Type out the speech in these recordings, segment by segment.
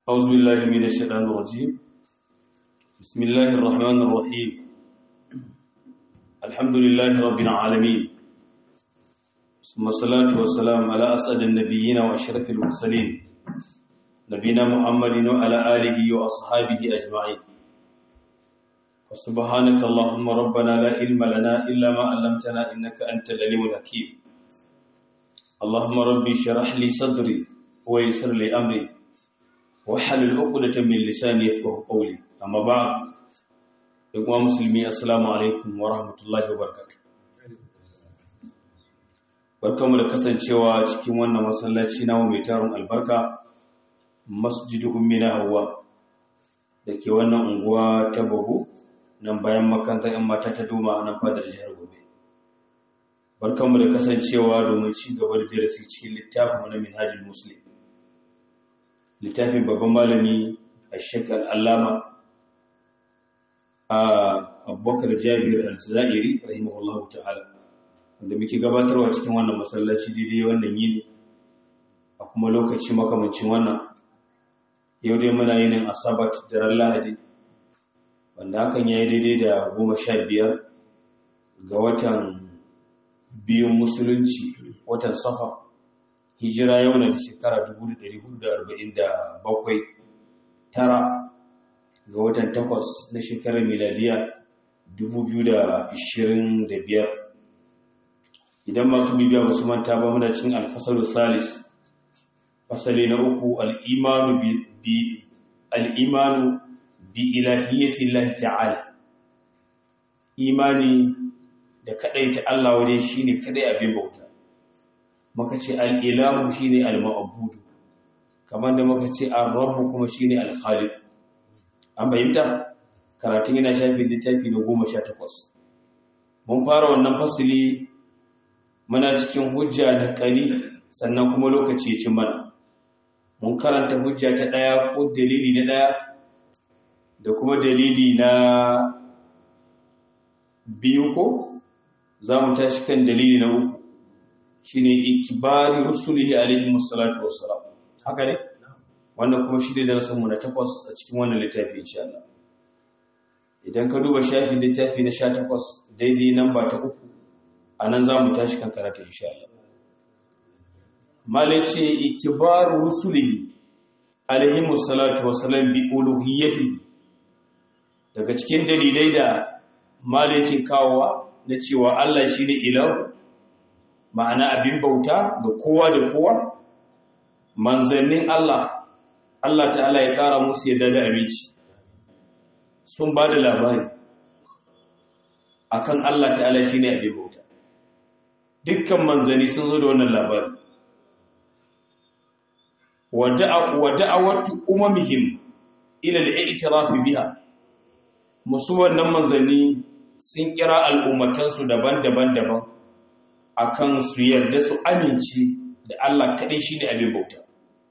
أعوذ بالله من الشيطان الرجيم بسم الله الرحمن الرحيم الحمد لله رب العالمين ثم الصلاة والسلام على أسعد النبيين وأشرف المرسلين نبينا محمد وعلى آله وأصحابه أجمعين وسبحانك اللهم ربنا لا علم لنا إلا ما علمتنا إنك أنت العليم الحكيم اللهم ربي اشرح لي صدري ويسر لي أمري wahalul uqdatan min lisani yafqahu qawli amma ba da kuma musulmi assalamu alaikum wa rahmatullahi wa barakatuh barkamu da kasancewa cikin wannan masallaci namu mai tarin albarka masjidu ummina hawa dake wannan unguwa ta bago nan bayan makarantar yan mata ta doma nan fadar jihar gobe barkamu da kasancewa domin ci gaba da darasi cikin littafin na minhajul muslim littafin babban malami a shekar allama a abubakar jabir al-zairi rahimahullahu ta'ala wanda muke gabatarwa cikin wannan masallaci daidai wannan yini a kuma lokaci makamancin wannan yau dai muna yinin asabat da ran lahadi wanda hakan ya yi daidai da goma sha biyar ga watan biyun musulunci watan safa hijira yau na da shekara 1447 tara ga watan takwas na shekarar miladiya 2025 idan masu bibiya ba su manta ba muna cikin alfasalu salis fasali na uku al'imanu bi al'imanu bi ilahiyyati Allah ta'ala imani da kadai ta Allah wajen shine kadai abin bauta maka ce al'ilahu shi ne al-ma'abudu kamar da maka ce al-rabu kuma shi ne al-khalid an bayyanta karatun yana shafi littafi na goma sha takwas mun fara wannan fasili muna cikin hujja da ƙari sannan kuma lokaci ya ci mana mun karanta hujja ta ɗaya ko dalili na ɗaya da kuma dalili na biyu ko za mu tashi kan dalili na uku shine ikibari rusulihi alaihi musallatu wassalam haka ne wannan kuma shi ne darasin mu na takwas a cikin wannan littafi insha Allah idan ka duba shafin littafi na 18 daidai namba ta uku anan zamu tashi kan karatu insha Allah malaci ikibaru rusulihi alaihi musallatu wassalam bi uluhiyyati daga cikin dalilai da malakin kawowa na cewa Allah shine ilahu ma'ana abin bauta ga kowa da kowa manzannin Allah Allah ta'ala ya ƙara musu yadda da abinci sun ba da labari akan Allah ta'ala shi ne abin bauta dukkan manzanni sun zo da wannan labari wa da'awatu umamihim ila al-i'tiraf biha musu wannan manzanni sun kira al'ummatansu daban-daban daban akan su yarda su amince da Allah kaɗai shi ne abin bauta.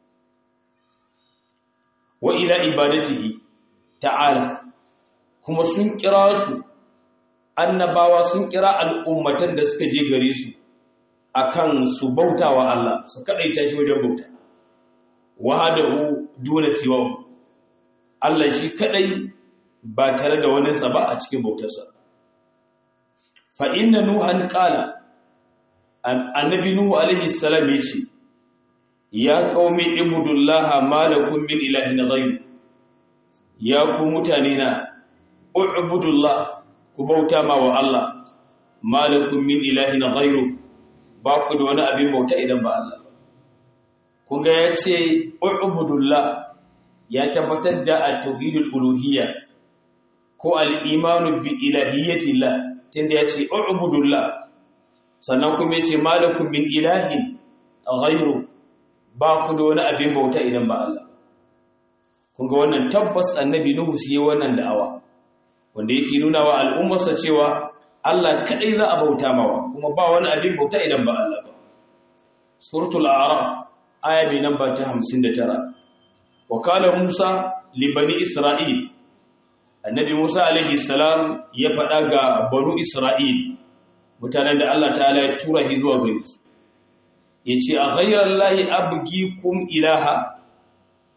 Wa ila ibadatihi ta'ala kuma sun kira su annabawa sun kira al'ummatan da suka je gare su akan su bauta wa Allah su kaɗaita shi wajen bauta. Wahadahu duna siwa Allah shi kaɗai ba tare da wani ba a cikin bautarsa. Fa inna Nuhan ƙala annabi nuhu alaihi salam yace ya qaumi ibudullaha malakum min ilahin ghayr ya ku mutane na ubudullah ku bauta ma wa Allah malakum min ilahin ghayr ba ku da wani abin bauta idan ba Allah kun ga yace ubudullah ya tabbatar da at-tauhidul uluhiyya ko al-imanu bi ilahiyyatillah tunda yace ubudullah sannan kuma yace malakum min ilahin ghayru ba ku da wani abin bauta idan ba Allah kun ga wannan tabbas annabi nuhu sai wannan da'awa wanda yake nuna wa al'ummarsa cewa Allah kadai za a bauta mawa kuma ba wani abin bauta idan ba Allah ba suratul a'raf aya bi namba ta 59 wa qala musa li bani isra'il annabi musa alaihi salam ya faɗa ga banu isra'il mutanen da Allah ta'ala ya tura shi zuwa gare su yace a ghayra allahi abgikum ilaha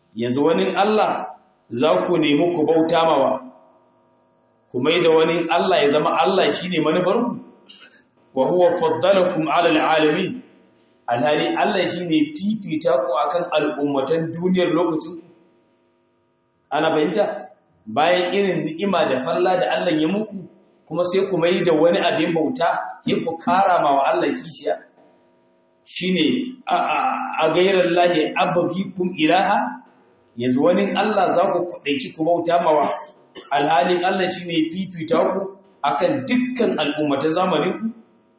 yanzu wani Allah za ku nemi ku bauta mawa ku mai da wani Allah ya zama Allah shine manufarku wa huwa faddalakum ala alalamin alhali Allah shine fifita ku akan al'ummatan duniyar lokacin ana fahimta bayan irin ni'ima da falla da Allah ya muku kuma sai ku mai da wani abin bauta ya ku kara ma wa Allah kishiya shine a gairar lahi ababikum ilaha yanzu wani Allah za ku kudaici ku bauta mawa alhalin Allah shine fifita ku akan dukkan al'ummatan zamanin ku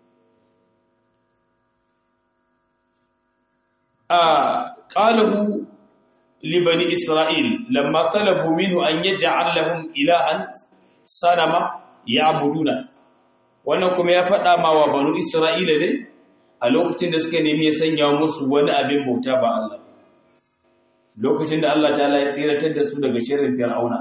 a qalahu li bani isra'il lamma talabu minhu an yaj'al lahum ilahan sanama ya'buduna wannan kuma ya faɗa ma wa banu isra'ila ne a lokacin da suka nemi ya sanya musu wani abin bauta ba Allah lokacin da Allah ta ya tsiratar da su daga shirin fir'auna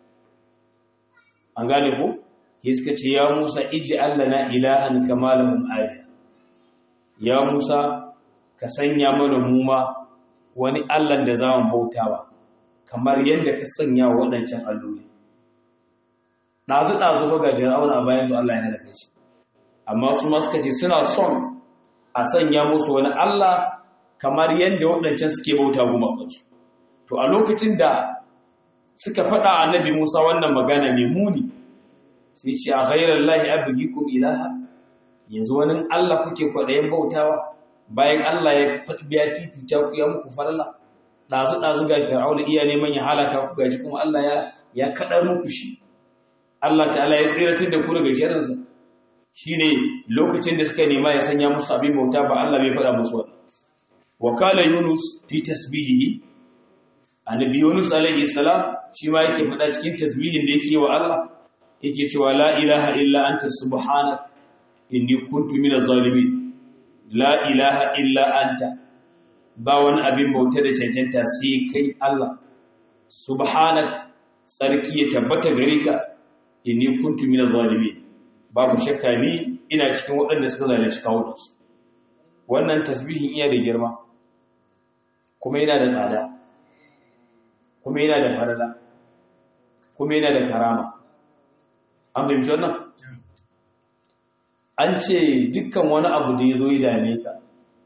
an gane ku suka ce ya Musa iji Allah na ilahan kama lahum aliha ya Musa ka sanya mana muma wani Allah da za mu bautawa kamar yadda ka sanya waɗancan alloli ɗazu ɗazu ba ga fir'auna bayan su Allah ya halaka shi amma su ma suka ce suna son a sanya musu wani Allah kamar yadda waɗancan suke bauta gumakansu to a lokacin da suka faɗa annabi Musa wannan magana mai muni sai ce a ghairar lahi abugikum ilaha yanzu wani Allah kuke kwaɗayin bautawa bayan Allah ya biya fifita ku ya muku farla ɗazu ɗazu ga fir'auna iya neman ya halaka ku gashi kuma Allah ya ya kaɗar muku shi Allah ta'ala ya tsiratar da ku daga shirinsa shine lokacin da suka nema ya sanya musu abin bauta ba Allah bai faɗa musu wannan wakala yunus fi tasbihihi annabi yunus alaihi salam shi ma yake faɗa cikin tasbihin da yake wa Allah yake cewa la ilaha illa anta subhanak inni kuntu minaz zalimin la ilaha illa anta ba wani abin bauta da cancanta sai kai Allah subhanak sarki ya tabbata gare ka inni kuntu minaz zalimin babu shakka ni ina cikin waɗanda suka zalunci kawunansu wannan tasbihin iya da girma kuma yana da tsada kuma yana da farala kuma yana da karama an fahimci wannan an ce dukkan wani abu da ya zo ya dame ka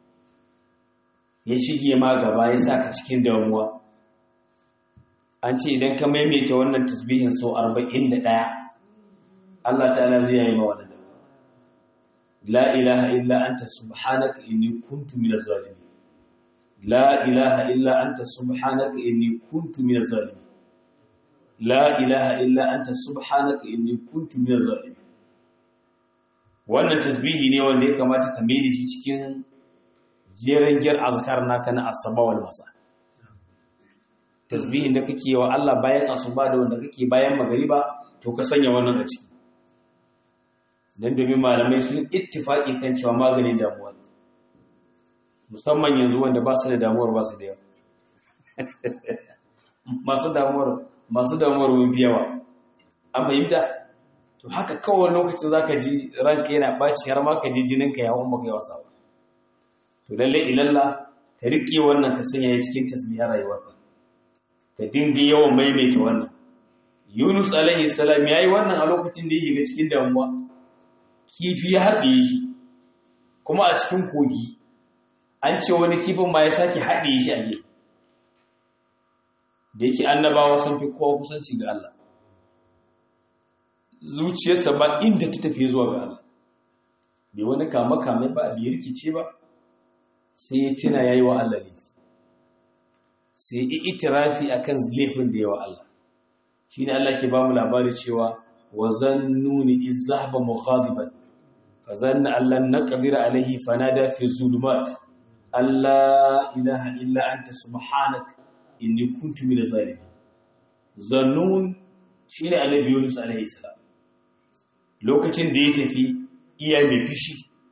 ya shige ma gaba ya sa ka cikin damuwa an ce idan ka maimaita wannan tasbihin sau arba'in da ɗaya Allah ta'ala zai yi mawa da la ilaha illa anta subhanaka inni kuntu minaz zalimin la ilaha illa anta subhanaka inni kuntu minaz zalimin la ilaha illa anta subhanaka inni kuntu minaz zalimin wannan tasbihi ne wanda ya kamata ka mai da shi cikin jeren giyar azkar naka na asaba wal masa tasbihin da kake wa Allah bayan asuba da wanda kake bayan magariba to ka sanya wannan a ciki don domin malamai sun ittifaƙi kan cewa maganin damuwa musamman yanzu wanda ba su da damuwar ba su da yawa masu damuwar masu damuwar fi yawa an fahimta to haka kawai lokacin za ka ji ranka yana ɓaci har ma ka ji jininka ya hau baka yi wasa ba to lalle ilalla ka riƙe wannan ka sanya ya cikin tasbihar rayuwarka ka dinga yawan maimaita wannan yunus alaihi salam ya yi wannan a lokacin da ya shiga cikin damuwa kifi ya haɗe shi kuma a cikin kogi an ce wani kifin ma ya sake haɗe shi a gefe da yake annabawa sun fi kowa kusanci ga Allah zuciyarsa ba inda ta tafi zuwa ga Allah bai wani kame-kame ba bai rikice ba sai ya tuna ya yi wa Allah ne sai ya itirafi a kan laifin da yawa Allah shi ne Allah ke ba mu labari cewa wa zannuni iz zahaba mughadiban fa zanna allan naqdir alayhi fanada fi zulumat alla ilaha illa anta subhanaka inni kuntu min zalimin zannun shine annabi Yunus alayhi salam lokacin da ya tafi iya mai fishi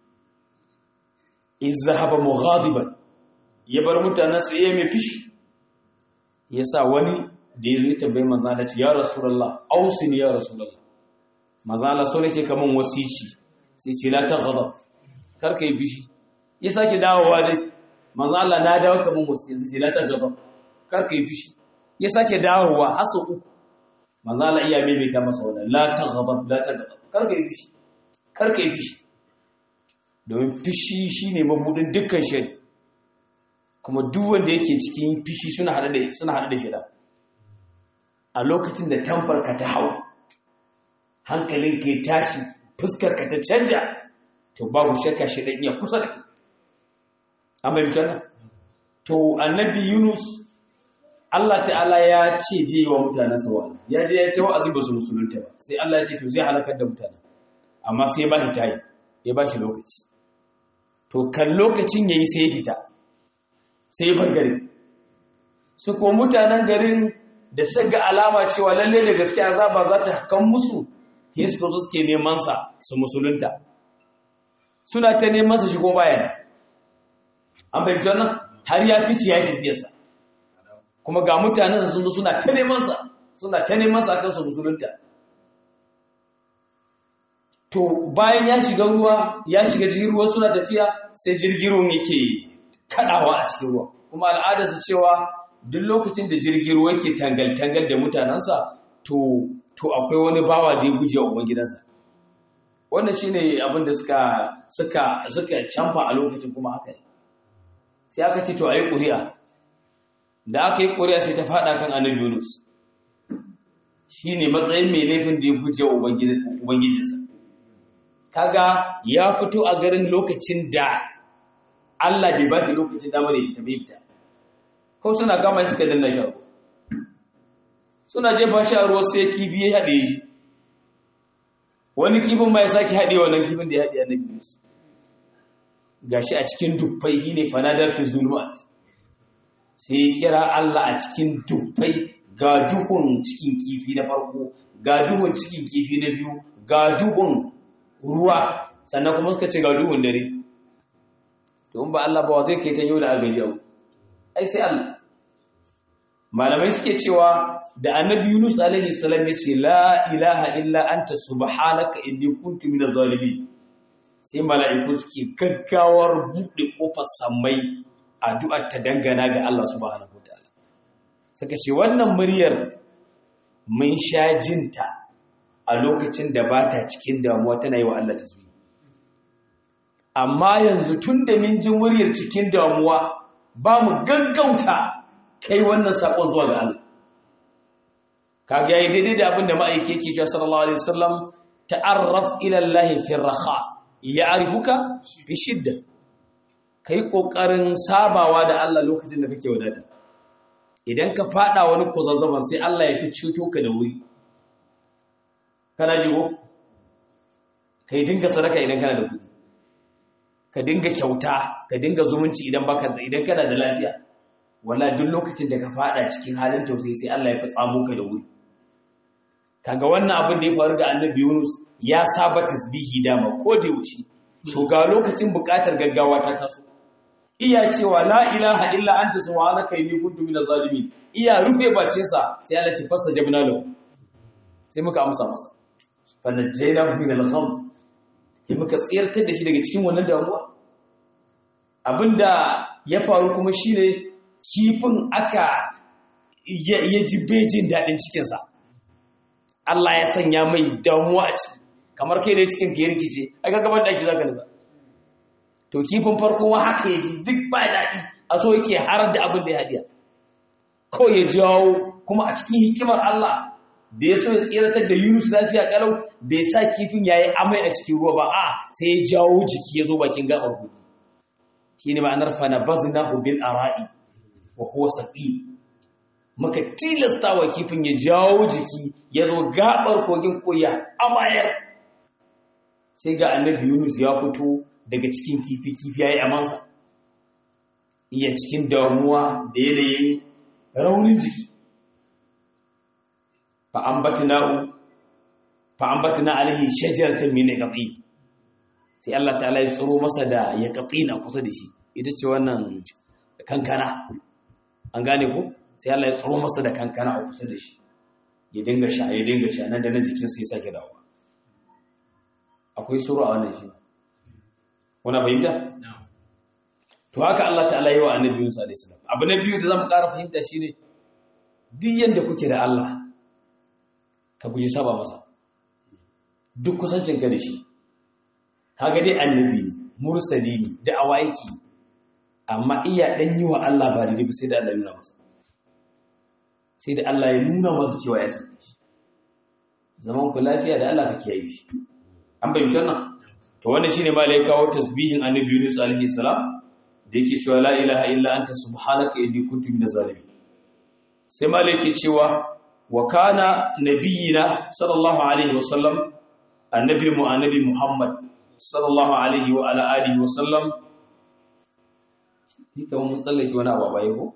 iz zahaba mughadiban ya bar mutanen sa iya mai fishi yasa wani da ya rita bai manzo Allah ya rasulullah ausini ya rasulullah manzo Allah so nake kaman wasici sai ce la taghadab kar kai fishi ya sake dawowa dai manzo Allah na dawo kaman wasici sai ce la taghadab kar kai fishi ya sake dawowa har sau uku manzo Allah iya maimaita masa wannan la taghdab la taghdab karka yi fishi karka yi fishi domin fishi shine mabudin dukkan shari kuma duk wanda yake cikin fishi suna hada da suna hada da shida a lokacin da tamfar ka ta hau hankalin ka ya tashi fuskar ka ta canja to babu shakka shi dan iya kusa da kai an bayyana to annabi Yunus Allah ta'ala ya ce je wa mutanen sa wa'azi ya je ya ta wa'azi ba su musulunta ba sai Allah ya ce to zai halakar da mutanen amma sai ya ba shi tayi ya ba shi lokaci to kan lokacin yayi sai ya fita sai ya bar gari su ko mutanen garin da suka ga alama cewa lalle da gaske azaba za ta kan musu sai suka zo suke neman sa su musulunta suna ta neman sa shigo bayan an bayyana wannan har ya fice ya tafiyarsa kuma ga mutanen sun zo suna ta neman sa suna ta neman sa kan su musulunta to bayan ya shiga ruwa ya shiga jirgin ruwa suna tafiya sai jirgin ruwan yake kadawa a cikin ruwa kuma al'adar su cewa duk lokacin da jirgin ruwa yake tangal tangal da mutanensa to to akwai wani bawa da ya guje wa ubangidansa wannan shine abin da suka suka suka canfa a lokacin kuma haka ne sai aka ce to ayi ƙuri'a da aka yi ƙuri'a sai ta faɗa kan annabi Yunus shi ne matsayin mai laifin da ya guje wa Ubangijinsa. Kaga ya fito a garin lokacin da Allah bai ba lokacin damar ya fita bai fita. Kau suna gama suka danna sha Suna jefa sha ruwa sai kibi ya haɗe shi. Wani kibin ma ya sake haɗe wannan kibin da ya haɗe annabi Yunus. Gashi a cikin dubbai shi ne fanadar fi zulmat. sai ya kira Allah a cikin dubbai ga duhun cikin kifi na farko ga duhun cikin kifi na biyu ga duhun ruwa sannan kuma suka ce ga duhun dare to in ba Allah ba zai kai ta yau da agaji abu ai sai Allah malamai suke cewa da annabi Yunus alaihi salam ya ce la ilaha illa anta subhanaka inni kuntu minaz zalimin sai mala'iku suke gaggawar buɗe kofar sammai addu'ar ta dangana ga Allah subhanahu wataala suka ce wannan muryar mun sha jinta a lokacin da ba ta cikin damuwa tana yi wa Allah tasbih amma yanzu tun da min ji muryar cikin damuwa ba mu gaggauta kai wannan sakon zuwa ga Allah kaga yayi daidai da abin da ma'aiki yake cewa sallallahu alaihi wasallam ta'arraf ila Allah fi raha ya'rifuka fi shidda ka yi ƙoƙarin sabawa da Allah lokacin da kake wadata idan ka fada wani kwazazzaban sai Allah ya fi ceto ka da wuri kana jigo ka yi dinga sadaka idan kana da kudi ka dinga kyauta ka dinga zumunci idan baka idan kana da lafiya wala duk lokacin da ka fada cikin halin tausayi sai Allah ya fi tsamo ka da wuri kaga wannan abin da ya faru ga annabi Yunus ya saba tasbihi dama ko da yaushe to ga lokacin bukatar gaggawa ta taso iya cewa la ilaha illa anta subhanaka inni kuntu minaz zalimin iya rufe bace sa sai Allah ce fasa jabna lahu sai muka amsa masa fa najaynahu min al-gham sai muka tsirtar da shi daga cikin wannan damuwa abinda ya faru kuma shine kifin aka ya ji bejin dadin cikin sa Allah ya sanya mai damuwa a ciki kamar kai ne cikin ka ya rikice ai ga gaban daki zaka nufa to kifin farko wa haka yaji duk ba daɗi a so yake harar da abin da ya hadiya ko ya jawo kuma a cikin hikimar Allah da ya so ya tsiratar da Yunus lafiya kalau bai sa kifin yayi amai a cikin ruwa ba a sai ya jawo jiki ya zo bakin gabar gudu shine ma'anar fa nabaznahu bil ara'i wa huwa saqim muka tilasta wa kifin ya jawo jiki ya zo gabar kogin koya amayar sai ga annabi Yunus ya fito daga cikin kifi kifi yayi amansa iya cikin damuwa da yanayin raunin jiki fa ambatnahu fa ambatna alaihi shajaratan min yaqtin sai Allah ta'ala ya tsoro masa da yaqtin a kusa da shi ita ce wannan kankana an gane ko sai Allah ya tsoro masa da kankana a kusa da shi ya dinga sha ya dinga sha nan da nan jikinsa ya sake dawowa akwai suru a wannan shi wani fahimta? to haka Allah ta'ala yi wa annabi Musa alaihi salam abu na biyu da zamu ƙara fahimta shine duk yadda kuke da Allah ka guji saba masa duk kusancin ka da shi kaga dai annabi ne mursali ne da awaiki amma iya dan yi wa Allah ba daidai sai da Allah ya nuna masa sai da Allah ya nuna masa cewa ya san shi zaman ku lafiya da Allah kake yi shi an bayyana wannan to wannan shine ma lai kawo tasbihin annabi Yunus alaihi salam da yake cewa la ilaha illa anta subhanaka inni kuntu minaz zalimin sai ma lai ke cewa wa kana nabiyina sallallahu alaihi wasallam annabi mu annabi Muhammad sallallahu alaihi wa ala alihi wasallam ni kamar mun tsallake wani abu bai ko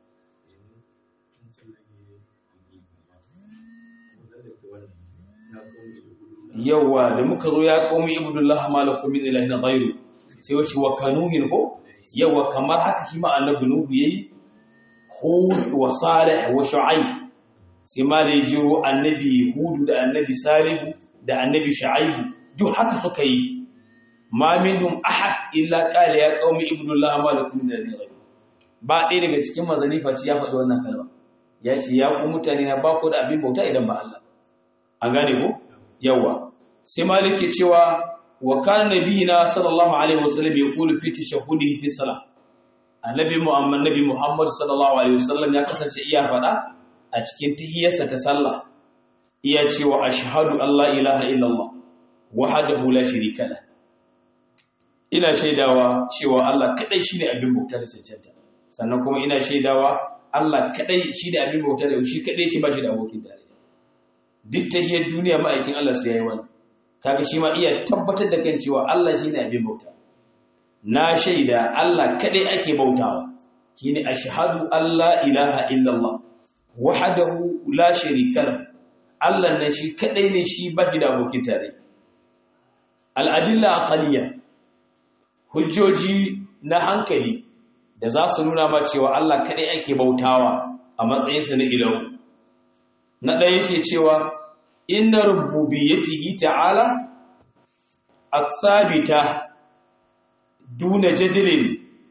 yawa da muka zo ya qaumi ibudullah malakum min ilahin ghayru sai wace wa kanuhin ko yawa kamar haka shi ma annabi nuhu yayi hud wa salih wa shu'aib sai ma da jiro annabi hud da annabi salih da annabi shu'aib duk haka suka yi ma minhum ahad illa qala ya qaumi ibudullah malakum min ilahin ghayru ba ɗaya daga cikin mazani face ya faɗi wannan kalma ya ce ya ku mutane na ba ku da abin bauta idan ba Allah an gane ko yawa sai malik ke cewa wa kana nabiyina sallallahu alaihi wasallam yaqulu fi tashahhudihi fi salah annabi muhammad nabi muhammad sallallahu alaihi wasallam ya kasance iya fada a cikin tahiyyarsa ta sallah iya cewa ashhadu an la ilaha illallah wahdahu la sharika la ina shaidawa cewa Allah kadai shine abin bauta da cancanta sannan kuma ina shaidawa Allah kadai shine abin bauta da shi kadai yake ba shi da abokin tarayya duk tahiyar duniya ma'aikin Allah sai yayi wannan kaga shi ma iya tabbatar da kan cewa Allah shine abin bauta na shaida Allah kadai ake bautawa shine ashhadu an la ilaha illallah wahdahu la sharika lahu Allah ne shi kadai ne shi ba da abokin tare al-adilla aqliya hujjoji na hankali da za su nuna ma cewa Allah kadai ake bautawa a matsayinsa na ilahu na ɗaya ce cewa inna rububiyyatihi ta'ala as-sabita duna jadlin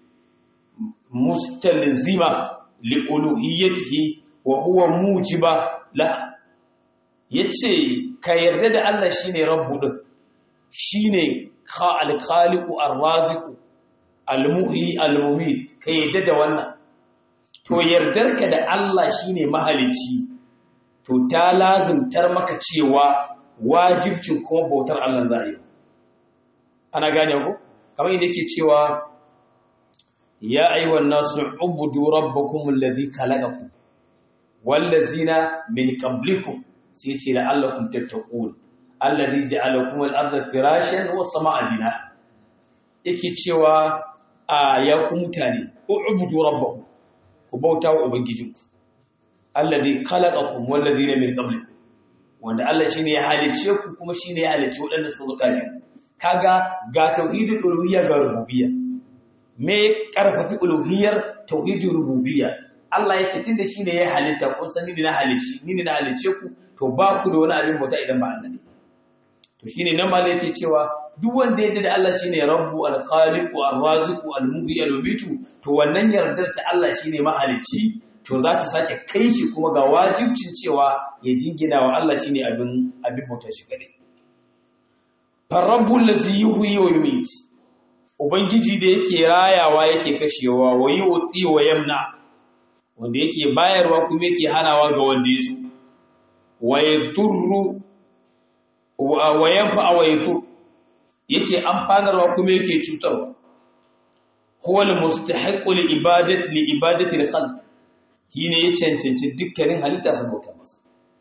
mustalzima li uluhiyyatihi wa huwa mujiba la yace ka yarda da Allah shine rabbu din shine al-khaliqu ar-raziqu al-muhyi al-mumit ka yarda da wannan to yardarka da Allah shine mahalicci to ta lazimtar maka cewa wajibcin kuma bautar Allah za a yi ana gane ku kamar yadda yake cewa ya ayyuhan nasu ubudu rabbakum allazi khalaqakum wallazina min qablikum sai ce la'allakum tattaqun allazi ja'alakum al-ardha firashan was samaa bina yake cewa a ya ku mutane ubudu rabbakum ku bauta wa ubangijinku alladhi khalaqakum walladhina min qablikum wanda Allah shine ya halice ku kuma shine ya halice wadanda suka zo kafin kaga ga tauhidul uluhiyya ga rububiyya me karfafi uluhiyyar tauhidul rububiyya Allah ya ce tunda shine ya halitta kun san ni na halici ni ne na halice ku to ba ku da wani abin bauta idan ba Allah ne to shine nan malai yake cewa duk wanda yadda da Allah shine rabbu al-khaliqu ar-raziqu al-muhyi al-mumitu to wannan yardar ta Allah shine mahalicci to za ta sake kai shi kuma ga wajibcin cewa ya jingina wa Allah shine abin abin bauta shi kadai farabbul ladzi yuhyi wa yumit ubangiji da yake rayawa yake kashewa wa yuti wa yamna wanda yake bayarwa kuma yake hanawa ga wanda yaso wa yadurru wa yanfa wa yadur yake amfanarwa kuma yake cutarwa huwa al-mustahiqu li ibadati li ibadati al-khalq shine ya cancanci dukkanin halitta su bauta masa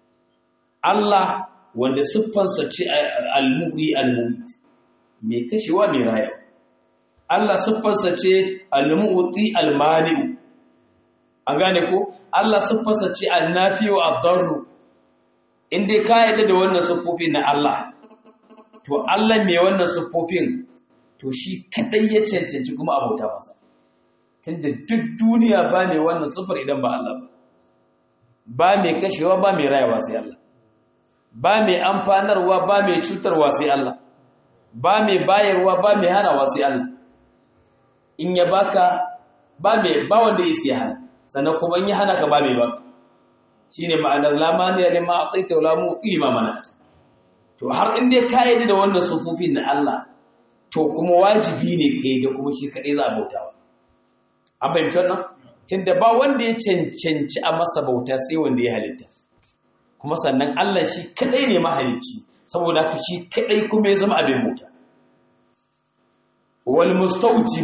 Allah wanda siffansa ce al-muhyi al-mumit mai kashewa mai rayuwa Allah siffarsa ce al-mu'ti al-mani an gane ko Allah siffarsa ce an-nafi wa ad-darr inda ka yadda da wannan siffofin na Allah to Allah mai wannan siffofin to shi kadai ya cancanci kuma abauta masa tunda duk duniya ba mai wannan siffar idan ba Allah ba ba mai kashewa ba mai rayuwa sai Allah ba mai amfanarwa ba mai cutarwa sai Allah ba mai bayarwa ba mai hanawa sai Allah in ya baka ba mai ba wanda ya sai hana sannan kuma in ya hana ka ba mai ba shine ma'anar la maniya lima ataita wala mu'ti ma manata to har in dai ka yi da wannan sufufin na Allah to kuma wajibi ne kai da kuma shi kadai za a bautawa an fahimci wannan tunda ba wanda ya cancanci a masa bauta sai wanda ya halitta kuma sannan Allah shi kadai ne mahalicci saboda haka shi kadai kuma ya zama abin bauta wal mustawjib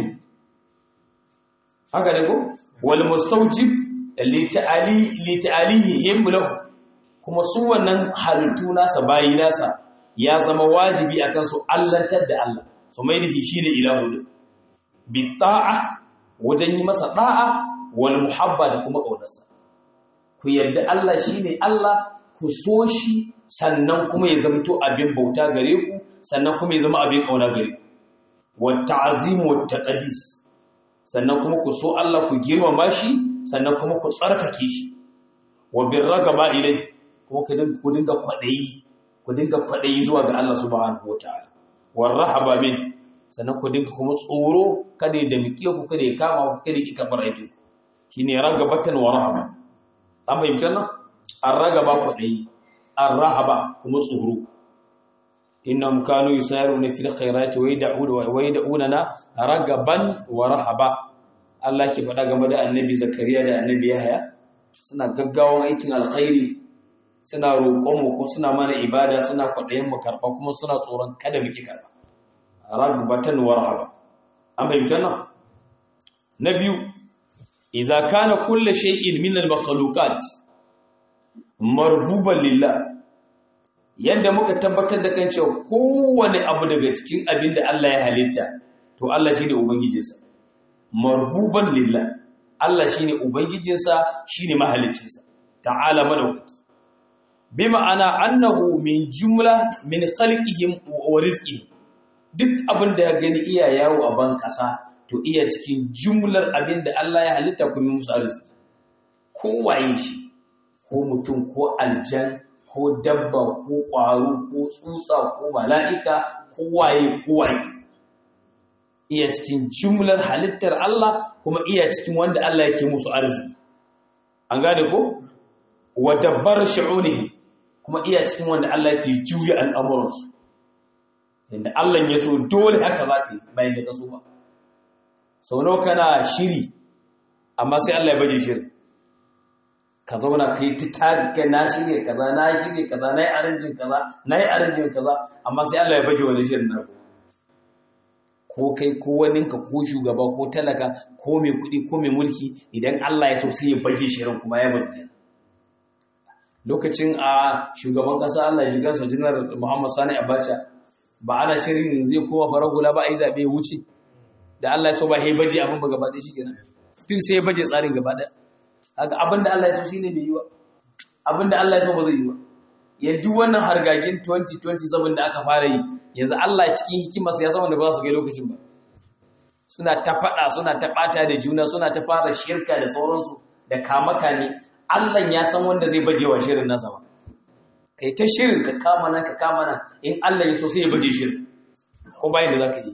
haka ne ko wal mustawjib li ta'ali li ta'alihim lahu kuma su wannan halittu nasa bayi nasa ya zama wajibi akan su allantar da Allah su mai da shi ne ilahu din bi ta'a wajen yi masa da'a wal muhabba da kuma kaunarsa ku yarda Allah shine Allah ku so shi sannan kuma ya zamto abin bauta gare ku sannan kuma ya zama abin kauna gare ku wa ta'zim wa taqdis sannan kuma ku so Allah ku girmama shi sannan kuma ku tsarkake shi wa birragaba ilai kuma ku dinga kwadayi ku dinga kwadayi zuwa ga Allah subhanahu wataala war rahaba min sannan ku dinga kuma tsoro kada da miƙe ku kada ya kama ku kada ki kabar aikin ku shine ragabatan wa rahaba an fahimci wannan an ragaba kwadayi an rahaba kuma tsoro innahum kanu yusaruna fil khairati wa yad'una wa yad'una ragaban wa rahaba Allah ke faɗa game da annabi Zakariya da annabi Yahaya suna gaggawan aikin alkhairi suna roƙon mu ko suna mana ibada suna kwaɗayin mu karɓa kuma suna tsoron kada muke karɓa ragbatan wa rahaba an fahimta nan na biyu idza kana kullu shay'in min al-makhluqat marbuban lillah yadda muka tabbatar da kan cewa kowane abu daga cikin abin da Allah ya halitta to Allah shine ubangijinsa marbuban lillah Allah shine ubangijinsa shine mahaliccinsa ta'ala madaukaki bi ma'ana annahu min jumla min khalqihim wa rizqihim duk abin da ya gani iya yawo a ban kasa to iya cikin jumlar abin da Allah ya halitta kuma musu arziki ko waye shi ko mutum ko aljan ko dabba ko ƙwaro ko tsutsa ko mala'ika ko waye ko waye iya cikin jumlar halittar Allah kuma iya cikin wanda Allah yake musu arziki an gane ko wa dabbar shu'unihi kuma iya cikin wanda Allah yake juya al'amuransu inda Allah ya so dole haka za ka yi bayan da ka so ba sau nawa kana shiri amma sai Allah ya baje shirin ka zauna ka yi ta na shirya kaza na shirya kaza na yi arinjin kaza na yi arinjin kaza amma sai Allah ya baje wani shirin na ko kai ko waninka ko shugaba ko talaka ko mai kuɗi ko mai mulki idan Allah ya so sai ya baje shirin kuma ya baje lokacin a shugaban ƙasa Allah ya shigar sajinar Muhammad Sani Abacha ba ana shirin zai kowa farar hula ba a yi zaɓe ya wuce da Allah ya so ba ya baje abin ba gaba ɗaya shi kenan tun sai ya baje tsarin gaba ɗaya haka abinda Allah ya so shine bai yi wa abinda Allah ya so ba zai yi ba yanzu wannan hargagin 2027 da aka fara yi yanzu Allah cikin hikimarsa ya san wanda ba su ga lokacin ba suna ta fada suna ta bata da juna suna ta fara shirka da sauransu da kamaka ne Allah ya san wanda zai baje wa shirin nasa ba kai ta shirin ka kama nan ka kama nan in Allah ya so sai ya baje shirin ko bayan da zaka yi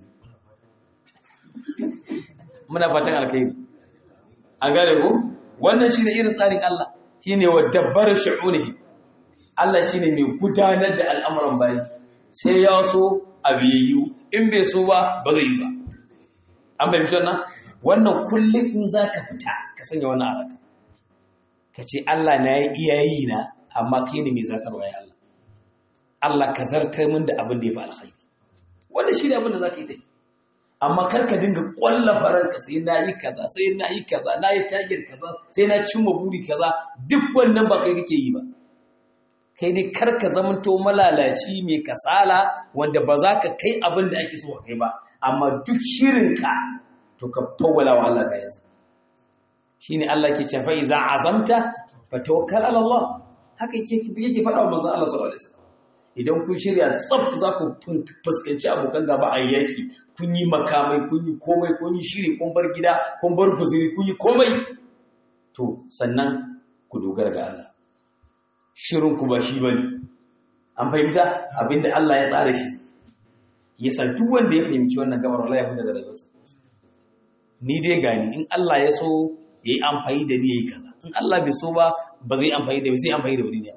muna fatan alkhairi an gane ko wannan shine irin tsarin Allah shine wa dabbar shu'unihi Allah shine mai gudanar da al'amuran bayi sai ya so abiyu in bai so ba ba zai yi ba an bayyana wannan wannan kullum in zaka fita ka sanya wannan araka kace Allah na yi iyayi na amma kai ne mai zakarwa ya Allah Allah ka zartar min da abin da ya fi alkhairi wannan shine abin da zaka yi ta yi amma kar ka dinga kwallafa ranka sai na yi kaza sai na yi kaza na yi tagir kaza sai na cimma buri kaza duk wannan ba kai kake yi ba kai dai kar ka zamanto malalaci mai kasala wanda ba za ka kai abin da ake so ka kai ba amma duk shirinka to ka fawwala wa Allah kayansa shine Allah ke cewa iza azamta fa tawakkal ala Allah haka yake yake faɗa wa manzon Allah sallallahu alaihi wasallam idan kun shirya tsaf za ku fuskanci abokan gaba a yaki kun yi makamai kun yi komai kun yi shiri kun bar gida kun bar guzuri kun yi komai to sannan ku dogara ga Allah shirin ku ba shi bane an fahimta abinda Allah ya tsara shi yasa duk wanda ya fahimci wannan gabar wallahi ya fita da rayuwarsa ni dai gani in Allah ya so yayi amfani da ni yayi kaza in Allah bai so ba ba zai amfani da zai amfani da wani ne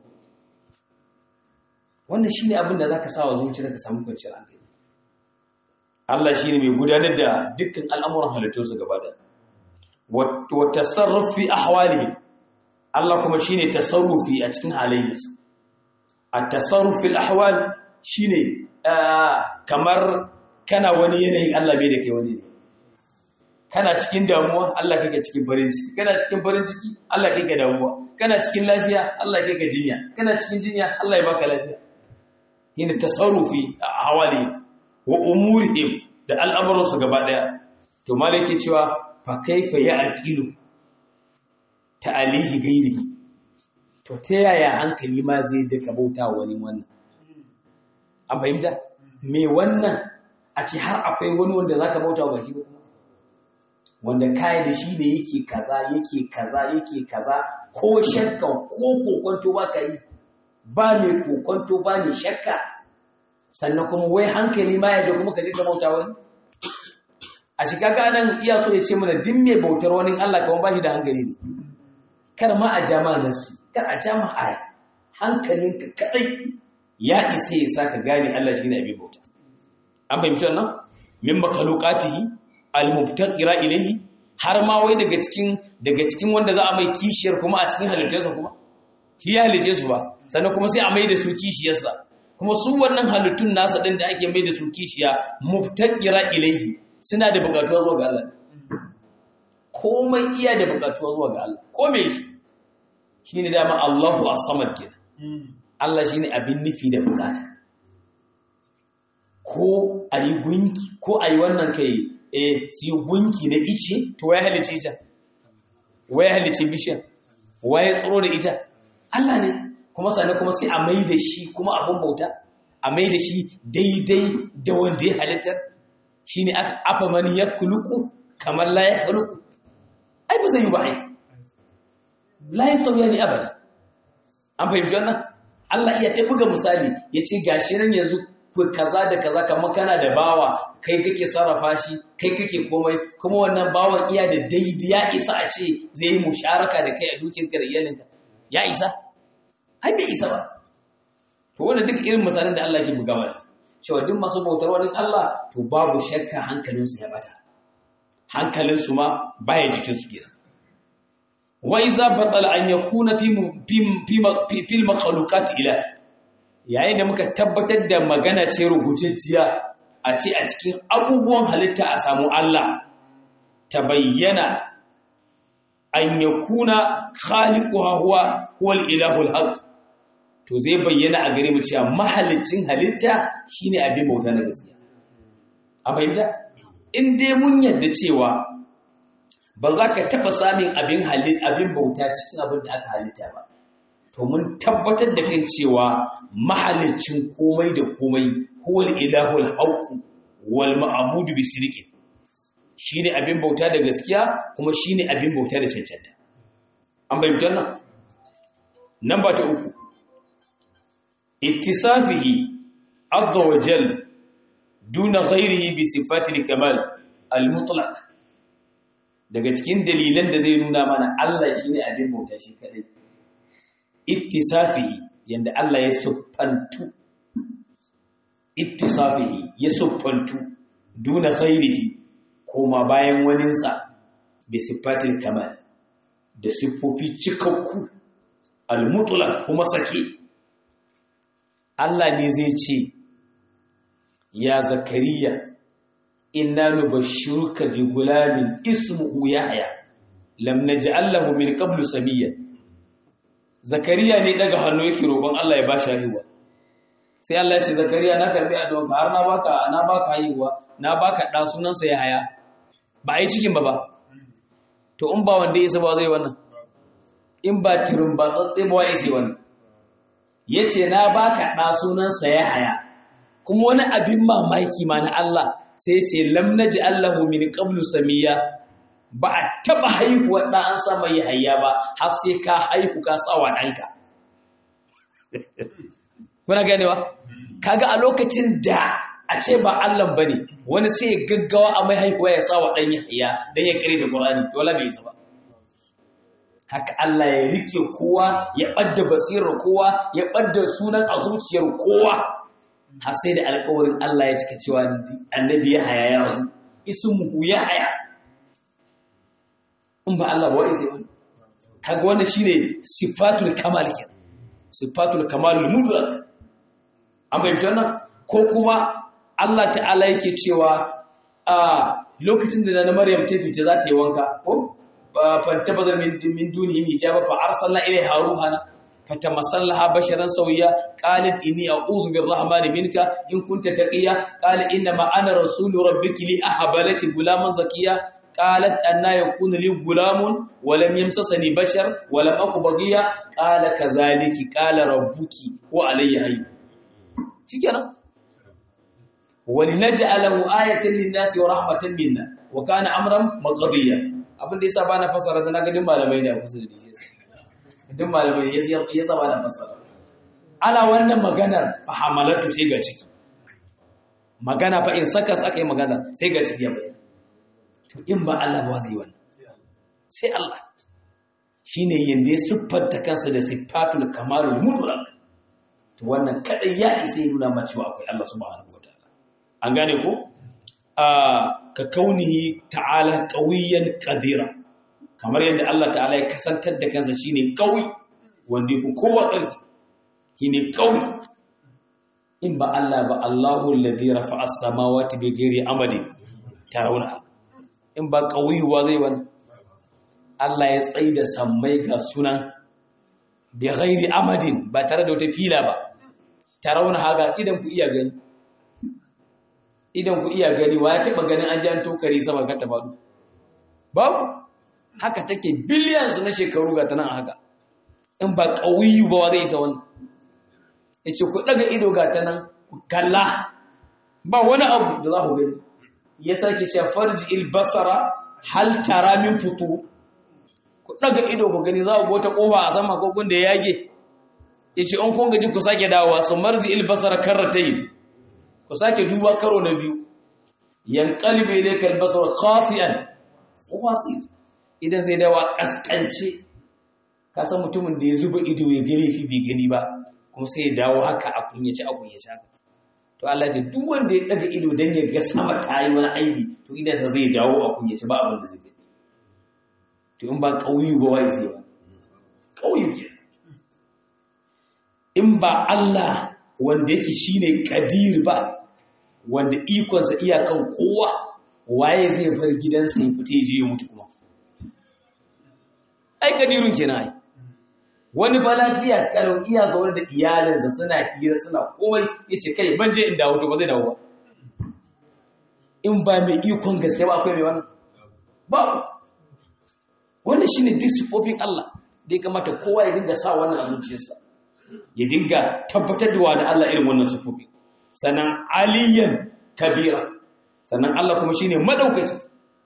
wannan shine abin da zaka sa wa zuciyarka ka samu kwanciyar hankali Allah shine mai gudanar da dukkan al'amuran halittunsa gaba da wa tasarrufi ahwalihim Allah kuma shine tasarrufi a cikin halayensu at-tasarrufi al-ahwal shine kamar kana wani yanayin Allah bai da kai wani ne kana cikin damuwa Allah kai ka cikin farin ciki kana cikin farin ciki Allah kai ka damuwa kana cikin lafiya Allah kai ka jinya kana cikin jinya Allah ya baka lafiya yana tasarrufi a hawali wa umurihim da al'amuransu gaba daya to malaki cewa fa kaifa ya aqilu ta'alihi gairi to ta yaya hankali ma zai duka bauta wani wannan an fahimta me wannan a ce har akwai wani wanda zaka bauta wa shi ba kuma wanda kai da shi ne yake kaza yake kaza yake kaza ko shakka ko kokonto ba ka yi ba mai kokonto ba ne shakka sannan kuma wai hankali ma ya kuma ka je ka bauta wani a shiga ganan iya so ya ce mana duk mai bautar wani Allah kamar ba shi da hankali ne kar ma a jama nasi kar a jama aya hankalinka kadai ya isa ya sa ka gane Allah shi ne abin bauta an fahimci wannan min makalukatihi almubtaqira ilayhi har ma wai daga cikin daga cikin wanda za a mai kishiyar kuma a cikin halittarsa kuma shi ya halice su ba sannan kuma sai a mai da su kishiyarsa kuma su wannan halittun nasa din da ake mai da su kishiya mubtaqira ilayhi suna da bukatuwa zuwa ga Allah komai iya da bukatuwa zuwa ga Allah komai shi shine dama Allahu as-samad kenan Allah shine abin nufi da bukata ko ayi gunki ko ayi wannan kai eh si gunki na ice to wai halice ita wai halice bishiyar wai tsoro da ita Allah ne kuma sannan kuma sai a mai da shi kuma abun bauta a mai da shi daidai da wanda ya halittar shi ne aka afa mani ya kuluku kamar la ya kuluku ai ba zai yi ba ai la ya tauya ne abada an fahimci wannan Allah iya ta buga misali ya ce gashi nan yanzu ku kaza da kaza kamar kana da bawa kai kake sarrafa shi kai kake komai kuma wannan bawan iya da daidai ya isa a ce zai yi musharaka da kai a dukiyarka da iyalinka ya isa ai bai isa ba to wannan duk irin misalan da Allah ke buga mana cewa duk masu bautar wani Allah to babu shakka hankalinsu ya bata hankalinsu ma baya jikinsu kenan wa iza batala an yakuna fi fi fil makhluqat ila yayin da muka tabbatar da magana ce rubutacciya a ce a cikin abubuwan halitta a samu Allah tabayyana an yakuna khaliquha huwa huwa al-ilahul haqq to zai bayyana a gare mu cewa mahalicin halitta shine abin bauta na gaskiya a fahimta in dai mun yadda cewa ba za ka taɓa samun abin abin bauta cikin abin da aka halitta ba to mun tabbatar da kan cewa mahalicin komai da komai huwal ilahul haqq wal ma'budu bi sidqin shine abin bauta da gaskiya kuma shine abin bauta da cancanta an bayyana nan namba ta uku ittisafihi azza wa jal duna ghairihi bi sifatil kamal al mutlaq daga cikin dalilan da zai nuna mana Allah shine abin bauta shi kadai ittisafihi yanda Allah ya suffantu ittisafihi ya suffantu duna ghairihi koma bayan waninsa bi sifatil kamal da siffofi cikakku al mutlaq kuma sake Allah ne zai ce, Ya Zakariya, inna nubashshiruka bi gulamin ismuhu Yahya, lam naj'alahu min qablu samiyya. Zakariya ne daga hannu yake roƙon Allah ya ba shi haihuwa. Sai Allah ya ce Zakariya na karbi addu'arka har na baka na baka haihuwa, na baka da sunansa Yahya. Ba a yi cikin ba ba. To in ba wanda ya ba zai wannan. In ba tirin ba tsatse ba ya sai wannan. ya ce na baka ɗa sunansa ya haya kuma wani abin mamaki ma na Allah sai ce lam naji Allahu min qablu samiya ba a taba haihuwa ɗa an sa mai hayya ba har sai ka haihu ka tsawa ɗanka kuna ganewa kaga a lokacin da a ce ba Allah bane wani sai ya gaggawa a mai haihuwa ya tsawa ɗan ya hayya dan ya kare da Qur'ani to wala bai isa ba haka Allah ya rike kowa ya ɓadda basirar kowa ya ɓadda sunan a zuciyar kowa har sai da alƙawarin Allah ya cika cewa annabi ya haya ya rasu ismuhu ya haya in ba Allah ba wai sai wani kaga wannan shine sifatul kamal kenan sifatul kamalul mudrak an bayyana wannan ko kuma Allah ta'ala yake cewa a lokacin da na Maryam ta fita za ta yi wanka ko fantabazar min dunihi hijaba fa arsalna ilayha ruhana fatamasallaha basharan sawiya qalat inni a'udhu birrahmani minka in kunta taqiya qala inna ma ana rasulu rabbiki li ahaba laki gulaman zakiya qalat anna yakunu li gulamun wa lam yamsasani bashar wa lam aku baghiya qala kazaliki qala rabbuki wa alayya hayy shikenan ولنجعله آية للناس ورحمة منا وكان أمرا مقضيا abin da yasa ba na fasara da na ga duk malamai ne a kusa da shi duk malamai ya yasa ba na fasara ana wannan maganar fa hamalatu sai ga ciki magana fa in saka aka yi magana sai ga ciki ya bayyana to in ba Allah ba zai wannan sai Allah shine yanda ya siffanta kansa da sifatul kamalul mudrak to wannan kadai ya isa ya nuna ma cewa akwai Allah subhanahu wataala an gane ko ka kaunihi ta'ala qawiyan qadira kamar yadda Allah ta'ala ya kasantar da kansa shine qawi wanda yake kowa ƙarfi shine qawi in ba Allah ba Allahu alladhi rafa'a as-samawati bighairi amadin tarawna in ba qawi wa zai wani Allah ya tsaida sammai ga sunan bighairi amadin ba tare da wata fila ba tarawna haga idan ku iya gani idan ku iya gani wa ya taɓa ganin an ji an tokari sama ka ta faɗo babu haka take billions na shekaru ga ta nan haka in ba ƙauyu ba wa zai isa wannan ya ce ku ɗaga ido ga ta nan ku kalla ba wani abu da za ku gani ya sake ce farji ilbasara hal tara min fito ku ɗaga ido ku gani za ku wata ƙofa a sama ko da ya yage ya ce an kun gaji ku sake dawowa su marji ilbasara karratayin ku sake duba karo na biyu yanqalibu ilayka al-basar khasi'an khasir idan zai dawa kaskance ka san mutumin da ya zuba ido ya gare fi bai gani ba kuma sai ya dawo haka a kunyace a kunyace haka to Allah ya duk wanda ya daga ido dan ya ga sama ta yi wani aibi to idan sa zai dawo a kunyace ba abin da zai gani to in ba kauyu ba wai sai ba kauyu ke in ba Allah wanda yake shine kadir ba wanda ikonsa iyakan kowa waye zai bar gidansa ya fita je ya mutu kuma ai kadirun kenan ai wani fa lafiya kalau iya zaune da iyalinsa suna hira suna komai yace kai ban je in dawo to ba zai dawo ba in ba mai ikon gaske ba akwai mai wannan ba wannan shine duk sifofin Allah da ya kamata kowa ya dinga sa wannan a zuciyarsa ya dinga tabbatar da wani Allah irin wannan sufofi sannan aliyan kabira sannan Allah kuma shine madaukaki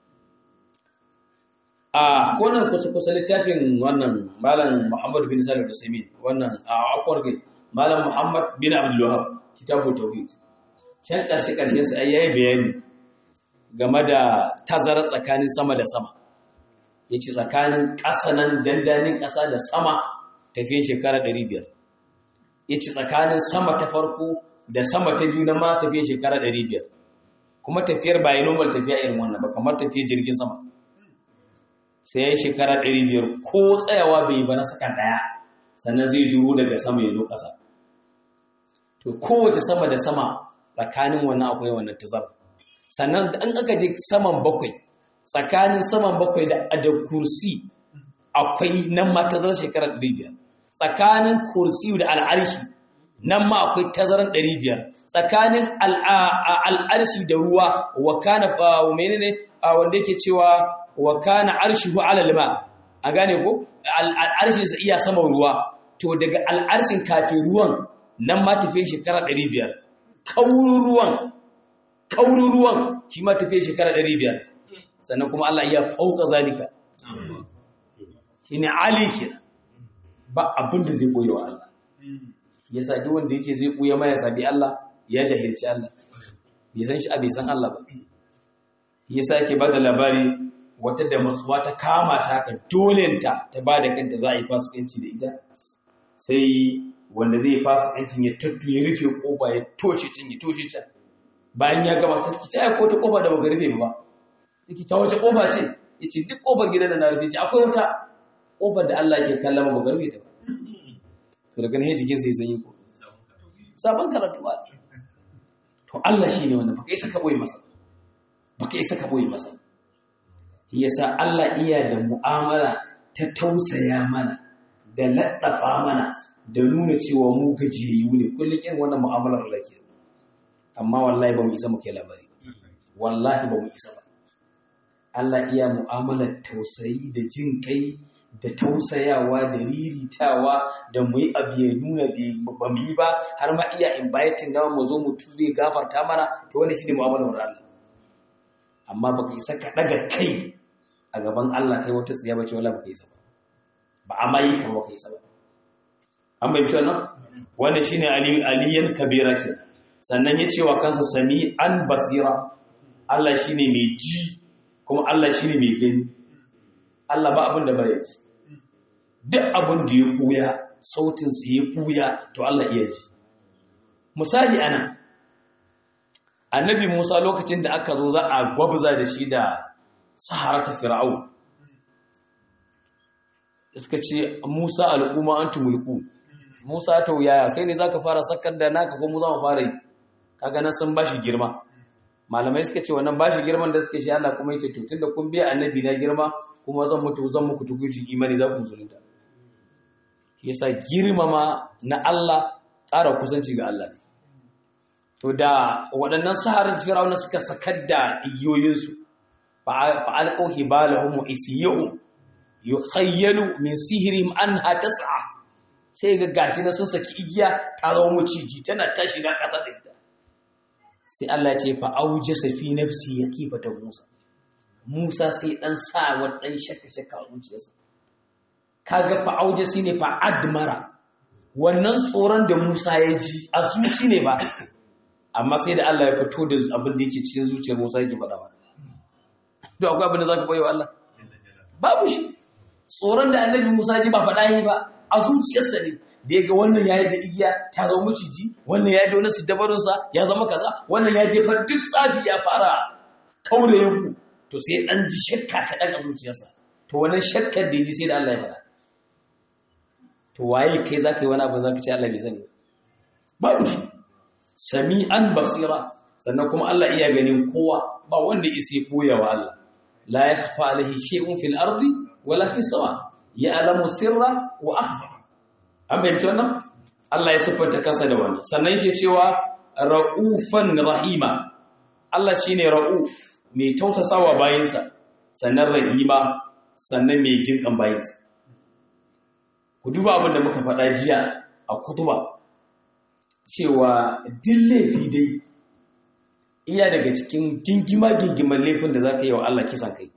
a konan kusa kusa littafin wannan malam Muhammad bin Salim Usaimin wannan a afwar kai malam Muhammad bin Abdul Wahhab kitabu tauhid can karshe karshen sa yayi bayani game da tazara tsakanin sama da sama yace tsakanin ƙasa nan dandanin ƙasa da sama tafiyan shekara 500 ya ci tsakanin sama ta farko da sama ta biyu na ma tafiya shekara 500 kuma tafiyar ba yi normal tafiya irin wannan ba kamar tafiyar jirgin sama sai ya yi shekara 500 ko tsayawa bai yi ba na sakan daya sannan zai duro daga sama ya zo ƙasa to kowace sama da sama tsakanin wannan akwai wannan tazar sannan an aka je saman bakwai tsakanin saman bakwai da da kursi akwai nan ma tazar shekara 500 tsakanin kursiyu da al'arshi nan ma akwai tazaran 500 tsakanin al'arshi da ruwa wa kana menene wanda yake cewa wa kana arshihu ala lima a gane ko al'arshin sa iya sama ruwa to daga al'arshin kafin ruwan nan ma tafiye shekara 500 kaurin ruwan kaurin ruwan shi ma tafiye shekara 500 sannan kuma Allah iya fauka zalika shine ali kenan ba abin da zai ɓoye wa Allah ya sa duk wanda ya ce zai ɓoye maya sabi Allah ya jahilci Allah bai san shi a bai san Allah ba ya sa ke ba da labari wata da matsuwa ta kama ta ka dolenta ta ba da kanta za a yi fasikanci da ita sai wanda zai fasikancin ya tattu ya rufe kofa ya toshe can ya toshe can bayan ya gama sai ki ta ko ta kofa da baka rufe ba sai ki ta wace kofa ce yace duk kofar gidan da na rufe ce akwai wata kofar da Allah ke kallon ba baka rufe ta ba to daga nan jikin sai sanyi ko sabon karatu ba to Allah shine wanda baka isa ka boye masa baka isa ka boye masa yasa Allah iya da mu'amala ta tausaya mana da laddafa mana da nuna cewa mu gajiyayyu ne kullum irin wannan mu'amalar Allah ke amma wallahi ba mu isa mu kai labari wallahi ba mu isa ba Allah iya mu'amalar tausayi da jin kai da tausayawa da riritawa da mu yi abu ya nuna ba mu yi ba har ma iya inviting na mu zo mu tube gafarta mana to wannan shine mu'amalar Allah amma baka isa ka daga kai a gaban Allah kai wata tsiya bace wallahi baka isa ba ba amma yi kan baka isa ba an bai wannan wannan shine ali aliyan kabira ke sannan ya ce wa kansa sami an basira Allah shine mai ji kuma Allah shine mai gani Allah ba abin da bare ji duk abin da ya kuya sautin sa ya kuya to Allah iya ji misali ana annabi Musa lokacin da aka zo za a gwabza da shi da saharata fir'aun suka ce Musa al'umma antum mulku Musa ta yaya kai ne zaka fara sakar da naka ko mu za mu fara yi kaga nan sun bashi girma malamai suka ce wannan bashi girman da suke shi Allah kuma yace to tunda kun biya annabi na girma kuma zan mutu zan muku tukuci imani za ku musulunta yasa girmama na Allah ƙara kusanci ga Allah ne to da waɗannan saharar firawuna suka sakar da igiyoyinsu fa alqaw hibalahum isiyuhum yukhayyalu min sihrihim anha tas'a sai ga gashi na sun saki igiya ta zama maciji tana ta shiga ƙasa da ita sai Allah ce fa aujasa fi nafsi yakifata Musa Musa sai dan sa wa dan shakka shakka a zuciyarsa kaga fa aujasi ne fa admara wannan tsoron da Musa ya ji a zuci ne ba amma sai da Allah ya fito da abin da yake cikin zuciyar Musa yake faɗa mana to akwai abin da zaka koyo Allah babu shi tsoron da annabi Musa ji ba faɗa yi ba a zuciyarsa ne da ya ga wannan ya yi da igiya ta zama maciji wannan ya yi da wani siddabarinsa ya zama kaza wannan ya jefar duk tsafi ya fara kaure yanku to sai ɗan ji shakka kaɗan a zuciyarsa to wannan shakkar da ya ji sai da Allah ya faɗa to waye kai za ka yi wani abin za ka ce Allah bai sani babu shi sami an basira sannan kuma Allah iya ganin kowa ba wanda ya sai koya wa Allah la yakfa alaihi shay'un fil ardi wala fis sama ya alamu sirra wa akhfa an bayyana wannan Allah ya siffanta kansa da wannan sannan yake cewa ra'ufan rahima Allah shine ra'uf mai tausasawa bayinsa sannan rahima sannan mai jinkan bayinsa ku duba abin da muka faɗa jiya a kutuba cewa duk laifi dai iya daga cikin gingima gingiman laifin da za ka yi wa Allah kisan kai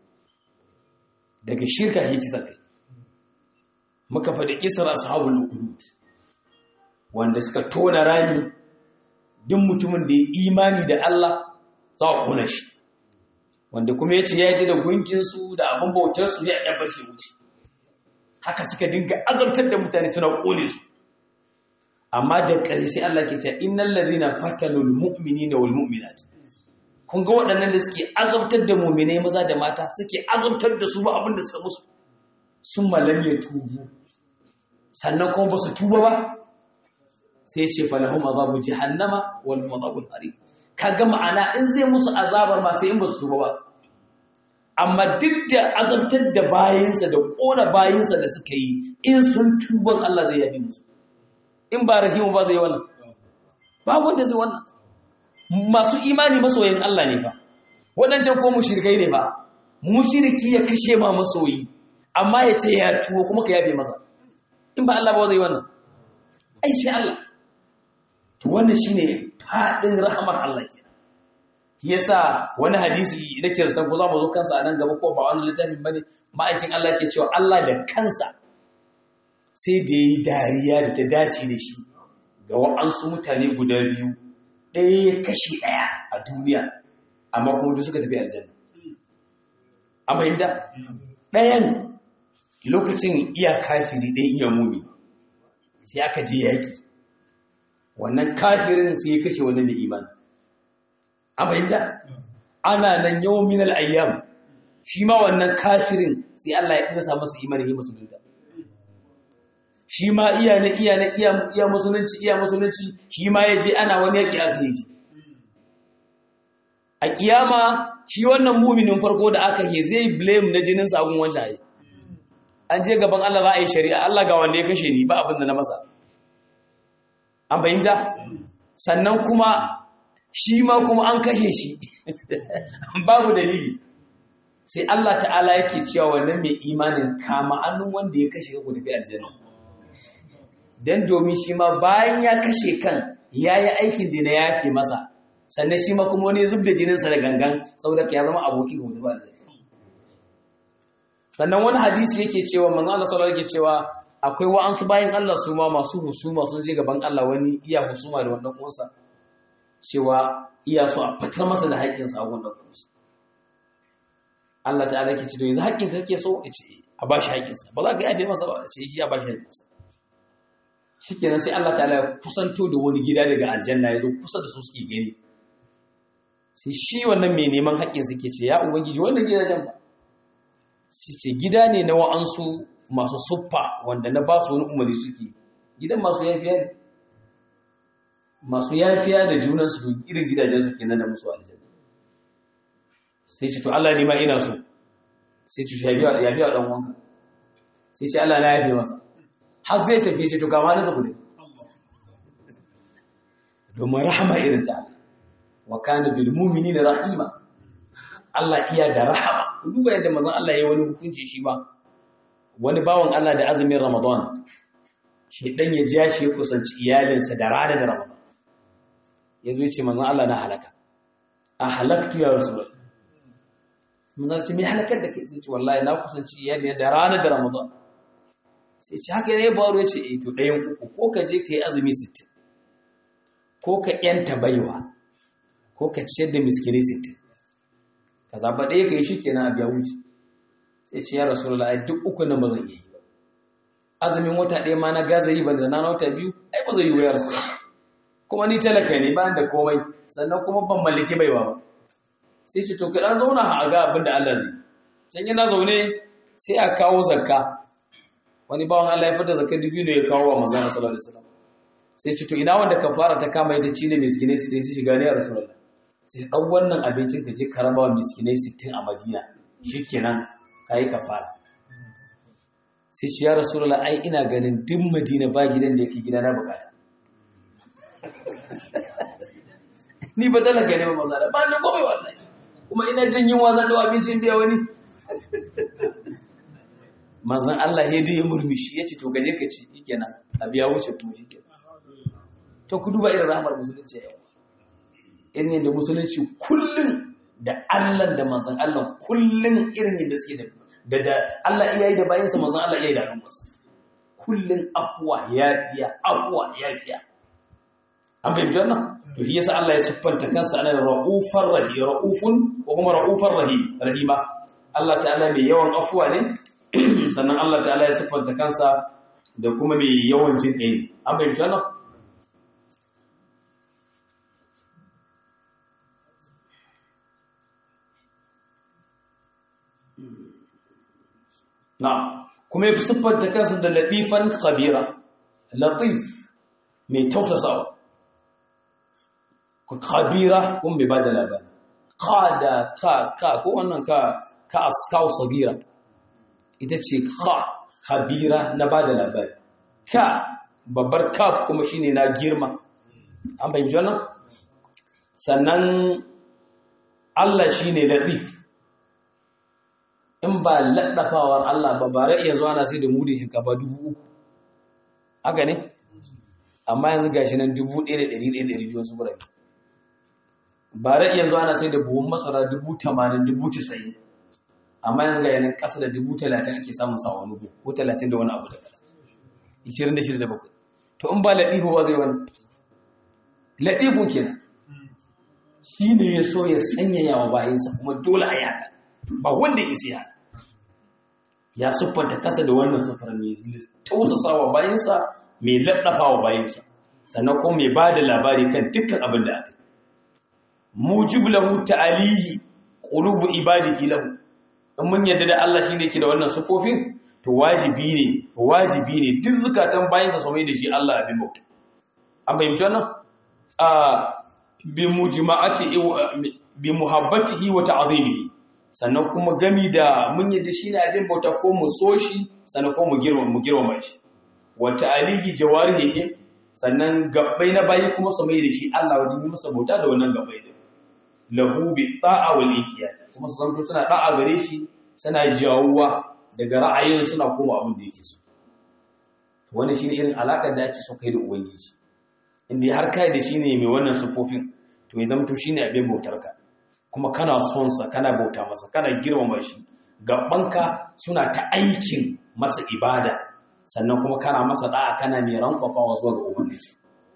daga shirka shi kisan kai muka faɗi kisar ashabul ukhdud wanda suka tona rami duk mutumin da ya imani da Allah za a kuna shi wanda kuma yace ya yi da gunkinsu da abin bautar su ya yabar shi wuce haka suka dinga azabtar da mutane suna kone su amma da ƙarshe Allah ke cewa innal ladhina fatanul mu'minina wal mu'minat kun ga waɗannan da suke azabtar da mu'minai maza da mata suke azabtar da su ba abin da suka musu sun malam ya tubu sannan kuma ba su tuba ba sai ce falahum azabu jahannama wal azabul harim kaga ma'ana in zai musu azabar ma sai in ba su tuba ba amma duk da azabtar da bayinsa da kona bayinsa da suka yi in sun tuban Allah zai yabi musu in ba rahimu ba zai wannan ba wanda zai wannan masu imani masoyin Allah ne ba waɗancan ko mushrikai ne ba mushriki ya kashe ma masoyi amma ya ce ya tuwo kuma ka yabe masa in ba Allah ba zai wannan ai sai Allah to wannan shine fadin rahamar Allah ke yasa wani hadisi da ke zata ko za mu zo kansa a nan gaba ko ba wani littafin bane ma'aikin Allah ke cewa Allah da kansa sai da yi dariya da ta dace da shi ga wa'ansu mutane guda biyu ɗaya ya kashe ɗaya a duniya amma kuma duk suka tafi aljanna a fahimta ɗayan lokacin iya kafiri ɗaya iya mumi sai aka je yaƙi wannan kafirin sai ya kashe wani mai imani a fahimta ana nan yawon minal ayyam shi ma wannan kafirin sai Allah ya ɗinsa masa imani ya musulunta shi ma iya na iya na iya musulunci iya musulunci shi ma ya je ana wani yaƙi aka yi shi a kiyama shi wannan muminin farko da aka yi zai blame na jinin sabon wancan ayi an je gaban Allah za a yi shari'a Allah ga wanda ya kashe ni ba abin da na masa an fahimta sannan kuma shi ma kuma an kashe shi babu dalili sai Allah ta'ala yake cewa wannan mai imanin kama annun wanda ya kashe ku tafi aljanna dan domin shi ma bayan ya kashe kan yayi aikin da na yafe masa sannan shi ma kuma wani zub da jininsa da gangan saboda ya zama aboki ga mutuwa aljanna sannan wani hadisi yake cewa manzo Allah sallallahu alaihi cewa akwai wa'ansu bayan Allah su ma masu husuma sun je gaban Allah wani iya husuma da wannan uwansa cewa iya so a fitar masa da haƙƙinsa a wannan uwansa Allah ta'ala yake ce to yanzu haƙƙin ka kake so ya ce a bashi haƙƙinsa ba za ka yafe masa ba ce shi a bashi haƙƙinsa shikenan sai Allah ta'ala ya kusanto da wani gida daga aljanna ya zo kusa da su suke gani sai shi wannan mai neman haƙƙin suke ce ya ubangiji wannan gidajen ba su ce gida ne na wa'ansu masu suffa wanda na ba su wani umarni suke gidan masu yafiya ne masu yafiya da junansu irin gidajen su kenan da musu aljanna sai ce to Allah ne ma ina so sai ce ya biya ya biya dan wanka sai ce Allah na yafe masa har zai tafi ce to kama na zabu ne domin rahama irin ta Allah wa kana bil mu'minina rahima Allah iya da rahama duba yadda manzon Allah yayi wani hukunci shi ba wani bawan Allah da azumin Ramadan shi dan ya ja shi kusanci iyalinsa da rana da Ramadan yazo yace manzon Allah na halaka a halaktu ya rasul manzon ce me halakar da kai sai ce wallahi na kusanci iyali da rana da Ramadan sai ce haka ne baro yace eh to dayan uku ko ka je kai azumi 60 ko ka yanta baiwa ko ka ciyar da miskinai sittin ka zaɓa ɗaya ka yi shi kenan a biya wuce sai ce ya rasu la'ai duk uku nan ba zan iya yi ba azumin wata ɗaya ma na gaza yi ba da na wata biyu ai ba zai yi wa ya rasu kuma ni talaka ne ba da komai sannan kuma ban mallake baiwa ba sai ce to kaɗan zauna a ga abin da Allah zai can yana zaune sai a kawo zakka wani bawan Allah ya fita zakka dubu ne ya kawo wa manzon sallallahu alaihi wasallam sai ce to ina wanda kafara ta kama ita ci ne miskinai su su shiga ne a rasulullah sai ɗan wannan abincin ka je karama wa miskinai sittin a madina shi kenan ka yi kafara sai ce ya rasulullah ai ina ganin duk madina ba gidan da yake gida na bukata ni ba talaka ne ba maza ba ni komai wallahi kuma ina jin yunwa zan dawo abincin biya wani manzon Allah ya dai murmushi ya ce to gaje ka ci kenan a biya wuce kuma shi kenan to ku duba irin rahmar musulunci yau irin yadda musulunci kullum da Allah da manzon Allah kullum irin yadda suke da da Allah iya yi da bayansa manzon Allah iya yi da al'ummarsa kullum afuwa yafiya afuwa yafiya an fahimci wannan to shi yasa Allah ya siffanta kansa ana ra'ufar rahi ra'ufun ko kuma ra'ufar rahi rahima Allah ta'ala mai yawan afuwa ne sannan Allah ta'ala ya siffanta kansa da kuma mai yawan jin kai an fahimci wannan Na'am, kuma ya siffanta kansa da latifan khabira, latif mai tausasawa. Khabira kun bai ba da labari. Ka da ka ka ko wannan ka ka askaw sagira. Ita ce ka khabira na ba da labari. Ka babbar kaf kuma shine na girma. An fahimci wannan? Sannan Allah shine latif. in ba laɗafawar Allah ba bare yanzu ana sai da mudin shinkafa dubu uku haka ne amma yanzu gashi nan dubu ɗaya da ɗari ɗaya ɗari biyu su gurabe bare yanzu ana sai da buhun masara dubu tamanin dubu casa'in amma yanzu ga yanin ƙasa da dubu talatin ake samun sa wani bu ko talatin da wani abu da kala ishirin da shida da bakwai to in ba laɗifu ba zai wani laɗifu kenan shi ne ya so ya sanyaya wa bayansa kuma dole a yaka ba wanda ya isa hana ya siffanta kasa da wannan sufar mai tausasa wa bayansa mai laddafa wa bayansa sannan kuma mai ba da labari kan dukkan abin da aka mujib lahu ta'alihi qulubu ibadihi lahu in mun yadda da Allah shine yake da wannan sufofin to wajibi ne wajibi ne duk zukatan bayansa su mai da shi Allah abin bauta an fahimci wannan a bi mujma'ati bi muhabbatihi wa ta'zimihi sannan kuma gami da mun yadda shine abin bauta ko mu so shi sannan ko mu girma mu girma shi wa ta'alihi jawarihi sannan gabbai na bayi kuma su mai da shi Allah wajen yi masa bauta da wannan gabbai din lahu bi ta'a wal inqiyad kuma su zanto suna da'a gare shi suna jawuwa daga ra'ayin suna koma abin da yake so wani shine irin alakar da ake so kai da ubangiji inda har kai da shine mai wannan sufofin to ya zamto shine abin bautar ka kuma kana son sa kana bauta masa kana girmama shi gabanka suna ta aikin masa ibada sannan kuma kana masa da'a kana mai rankwafawa zuwa ga ubangiji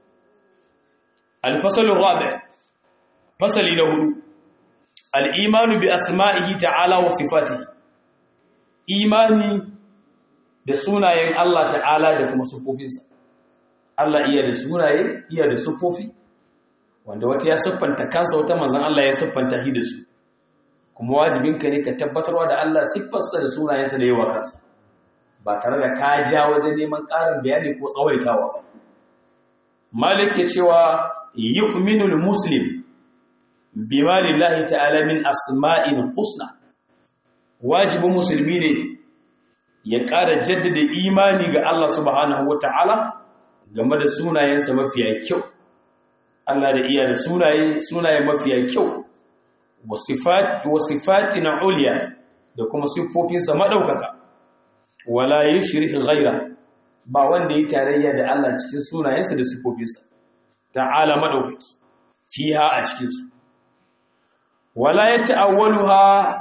al-fasl rabi fasali na hudu al-imanu bi asma'ihi ta'ala wa sifatihi imani da sunayen Allah ta'ala da kuma sufofinsa Allah iya da sunaye iya da sufofi wanda wata ya siffanta kansa wata manzon Allah ya siffanta shi da su kuma wajibinka ne ka tabbatarwa da Allah siffarsa da sunayensa da yawa kansa ba tare da ka ja wajen neman ƙarin bayani ko tsawaitawa ba malik ya cewa yu'minul muslim bima lillahi ta'ala min asma'in husna wajibin musulmi ne ya ƙara jaddada imani ga Allah subhanahu wata'ala game da sunayensa mafiya kyau Allah da iya da sunaye sunaye mafiya kyau wa sifati na uliya da kuma siffofinsa maɗaukaka wala yi shirhi ghaira ba wanda yi tarayya da Allah cikin sunayensa da siffofinsa ta'ala maɗaukaki fiha a cikinsu wala ya ta'awwaluha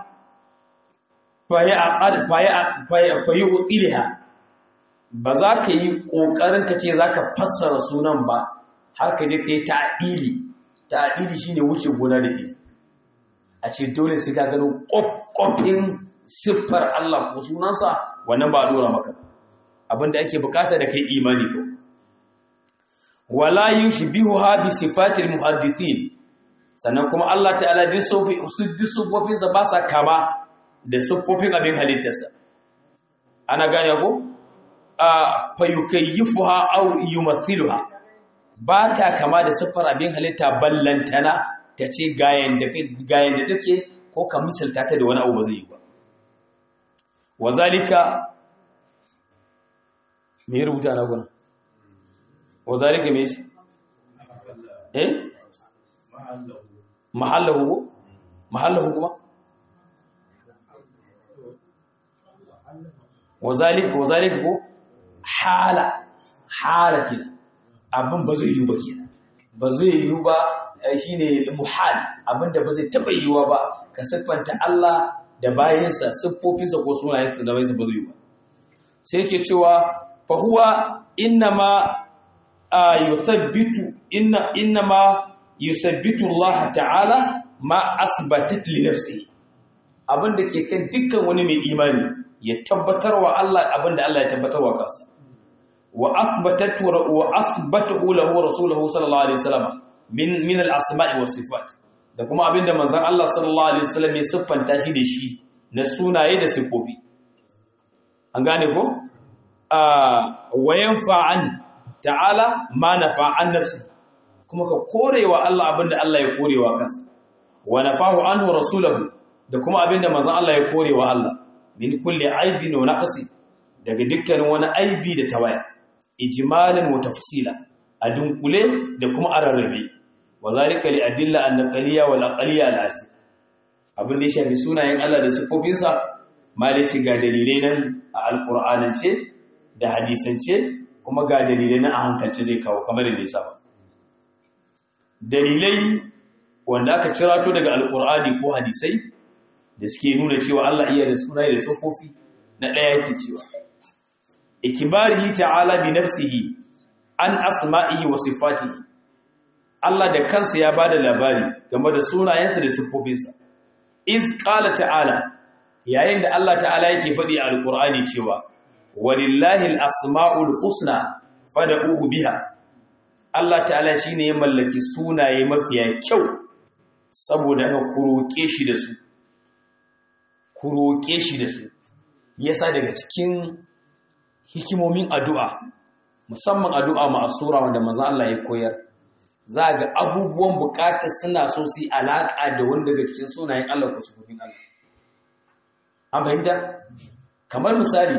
fayi utsiliha ba za ka yi ƙoƙarin ka ce za ka fassara sunan ba har ka je ka yi ta'adili ta'adili shi ne wuce gona da iri a ce dole sai ka gano ƙwaƙwafin siffar Allah ko sunansa wannan ba a dora maka abinda ake bukata da kai imani kyau wala yin shi biyu ha bi sifatil muhaddithin sannan kuma Allah ta'ala duk siffofinsa ba sa kama da siffofin abin halittarsa ana gane ko a fayukayyifuha aw yumathiluha ba ta kama da siffar abin halitta ballantana ta ce gayan da gayan da take ko ka misalta ta da wani abu ba zai yi ba wazalika me rubuta na guna wazalika me shi eh mahallahu mahallahu kuma wazalika wazalika ko hala hala kenan abin ba zai yi ba kenan ba zai yi ba shine muhal abinda ba zai taba yiwa ba ka siffanta Allah da bayansa siffofinsa ko sunayensa da bayansa ba zai yi ba sai yake cewa fa huwa innama yuthabbitu inna innama yusabbitu Allah ta'ala ma asbatat li nafsihi abinda ke kan dukkan wani mai imani ya tabbatar wa Allah abinda Allah ya tabbatar wa kansa wa athbatatu wa athbatahu lahu rasuluhu sallallahu alaihi wasallam min min al-asma'i was sifat da kuma abinda manzon Allah sallallahu alaihi wasallam ya siffanta shi da shi na sunaye da sifofi an gane ko a wayan fa'an ta'ala ma nafa'an nafsi kuma ka korewa Allah abinda Allah ya korewa kansa wa nafahu anhu rasuluhu da kuma abinda manzon Allah ya korewa Allah min kulli aibin wa naqsi daga dukkanin wani aibi da tawaya ijmalan wa tafsila a dunkule da kuma a rarrabe wa zalika li adilla an naqliya wal aqliya al ati abin da ya shafi sunayen Allah da sifofinsa malici ga dalilai nan a alqur'anance da hadisance kuma ga dalilai nan a hankalce zai kawo kamar da nisa ba dalilai wanda aka cirato daga alqur'ani ko hadisai da suke nuna cewa Allah iya da sunaye da sifofi na ɗaya yake cewa ikibarihi ta'ala bi nafsihi an asma'ihi wa sifatihi Allah da kansa ya bada labari game da sunayensa da siffofinsa iz qala ta'ala yayin da Allah ta'ala yake faɗi a alqur'ani cewa walillahi al-asma'ul husna fad'uhu biha Allah ta'ala shine ya mallaki sunaye mafiya kyau saboda ka kuroke shi da su kuroke shi da su yasa daga cikin hikimomin addu'a musamman addu'a ma'asura wanda manzo Allah ya koyar za ga abubuwan bukatar suna so su yi alaka da wanda daga cikin sunayen Allah ko sufofin Allah an fahimta kamar misali